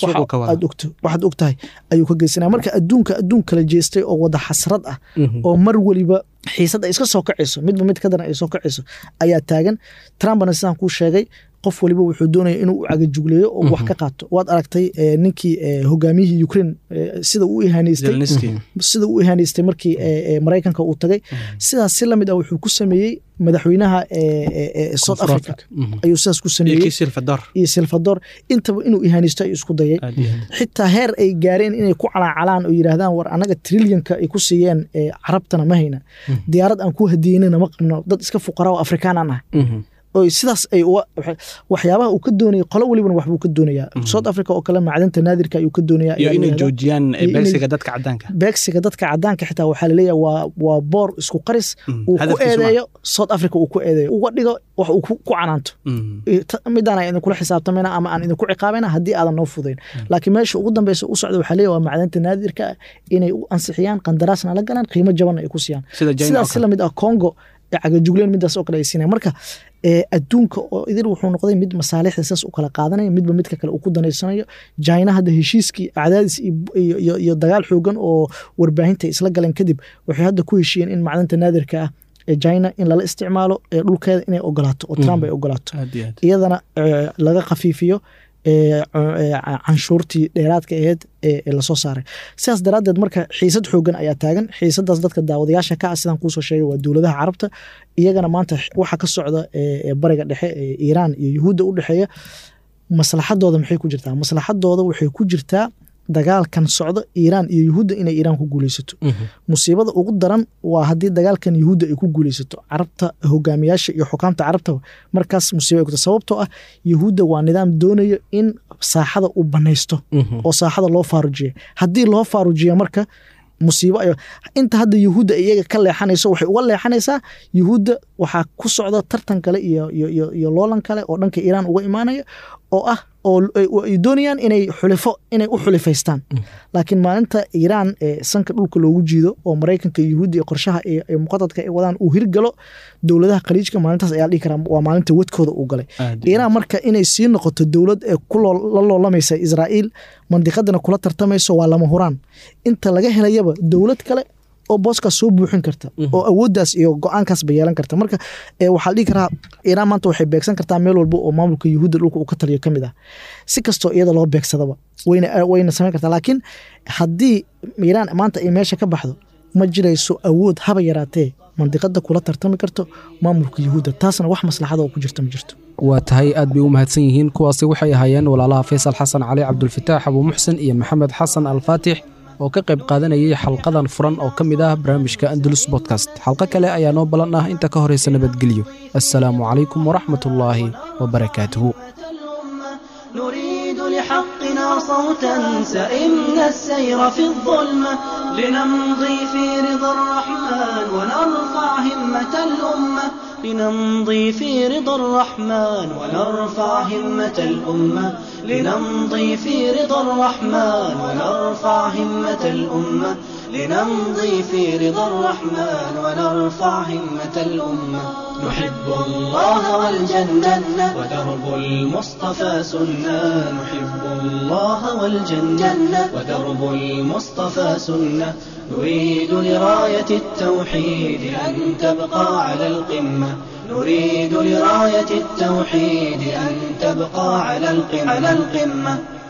waxaad og tahay ayuu ka geysanaya marka adduunka adduun kala jeestay oo wada xasrad ah oo mar weliba xiisad ay iska soo kacayso midba mid ka daran ay soo kacayso ayaa taagan trumpna sidaan kuu sheegay qof waliba wuxuu doonaya inuu u cagajugleeyo oo wax ka qaato waad aragtay ninkii hogaamiyihii ukraine sida uu ihaanaystay sida uu ihaanaystay markii maraykanka uu tagay sidaas si lamid ah wuxuu ku sameeyey madaxweynaha south africa ayuu sidaas ku sameeyey iyo silvador intaba inuu ihaanaysto ayuu isku dayay xitaa heer ay gaareen inay ku calaacalaan oo yidhaahdaan war annaga trilyanka ay ku siiyeen carabtana ma hayna diyaarad aan ku hadiyeynana ma qabno dad iska fuqara oo afrikaanaan ah oo sidaas ay waxyaabaha uu ka doonaya qolo welibana waxbuu ka doonayaa south africa oo kale macdanta naadirka ayuu ka doonaya iyo inay joojiyaan beegsiga dadka cadaanka beegsiga dadka cadaanka xitaa waxaa laleeyahay waa waa boor isku qaris uu ku eedeeyo south africa uu ku eedeeyo uga dhigo wax uu ku canaanto midaan aan idinkula xisaabtamayna ama aan idinku ciqaabayna haddii aadan noo fudayn laakiin meesha ugu dambeysa u socda waxaa leeyahay waa macdanta naadirka inay u ansixiyaan qandaraasna la galaan qiimo jabanna ay ku siiyaan sidaas si lamid ah congo cagajugleen midaas oo kale ay siinaya marka adduunka oo idil wuxuu noqday mid masaalixda saas u kala qaadanaya midba midka kale uu ku danaysanayo jina hadda heshiiskii acdaadis iyo dagaal xoogan oo warbaahinta isla galeen kadib waxay hadda ku heshiiyeen in macdanta naadirka ah ee china in lala isticmaalo dhulkeeda inay ogolaato oo trump ay ogolaato iyadana laga khafiifiyo canshuurtii dheeraadka aheyd ee lasoo saaray sidaas daraaddeed marka xiisad xoogan ayaa taagan xiisadaas dadka daawadayaasha ka ah sidaan kuusoo sheegay waa dowladaha carabta iyagana maanta waxa ka socda bariga dhexe ee iiraan iyo yuhuudda u dhexeeya maslaxadooda maxay ku jirtaa maslaxadooda waxay ku jirtaa dagaalkan socdo iiraan iyo yuhuudda inay iiraan ku guuleysato musiibada ugu daran waa haddii dagaalkan yuhuudda ay ku guuleysato carabta hogaamiyaasha iyo xukaamta carabtaba markaas musiiba ay kuta sababtoo ah yuhuudda waa nidaam doonayo in saaxada uu banaysto oo saaxada loo faarujiya haddii loo faarujiya marka musiibo ay inta hadda yuhuudda iyaga ka leexanayso waxay uga leexanaysaa yuhuudda waxaa ku socda tartan kale iyo iyo iyo loolan kale oo dhanka iiraan uga imaanaya oo ah oo ay doonayaan inay xulifo inay u xulifaystaan laakiin maalinta iiraan ee sanka dhulka loogu jiido oo maraykanka yuhuudda iyo qorshaha ee muqadadka ay wadaan uu hirgalo dowladaha khaliijka maalintaas ayaa dhihi karaa waa maalinta wadkooda uu galay iiraan marka inay sii noqoto dowlad ee la loolamaysa israa'iil mandiqadana kula tartamayso waa lama huraan inta laga helayaba dowlad kale oo booskaas soo buuxin karta oo awooddaas iyo go-aankaasba yeelan karta marka waxaa la dhihi karaa iiraan maanta waxay beegsan kartaa meel walba oo maamulka yuhuudda dhulka uu ka taliyo ka mid ah si kastoo iyada loo beegsadaba wayna wayna samayn kartaa laakiin haddii iiraan maanta ay meesha ka baxdo ma jirayso awood haba yaraatee mandiqada kula tartami karto maamulka yuhuudda taasna wax maslaxada oo ku jirta ma jirto waa tahay aad bay u mahadsan yihiin kuwaasi waxay ahaayeen walaalaha faysal xasan cali cabdulfataax abuu muxsen iyo maxamed xasan alfaatix oo ka qayb qaadanayay xalqadan furan oo ka mid ah barnaamijka andalus bodkast xalqo kale ayaa noo ballan ah inta ka horaysa nabadgelyo assalaamu calaykum waraxmat ullaahi wabarakaatuhu نريد لحقنا صوتا سئمنا السير في الظلمة لنمضي في رضا الرحمن ونرفع همة الأمة لنمضي في رضا الرحمن ونرفع همة الأمة لنمضي في رضا الرحمن ونرفع همة الأمة لنمضي في رضا الرحمن ونرفع همة الأمة نحب الله والجنة ودرب المصطفى سنة نحب الله والجنة ودرب المصطفى سنة نريد لراية التوحيد أن تبقى على القمة نريد لراية التوحيد أن تبقى على القمة, على القمة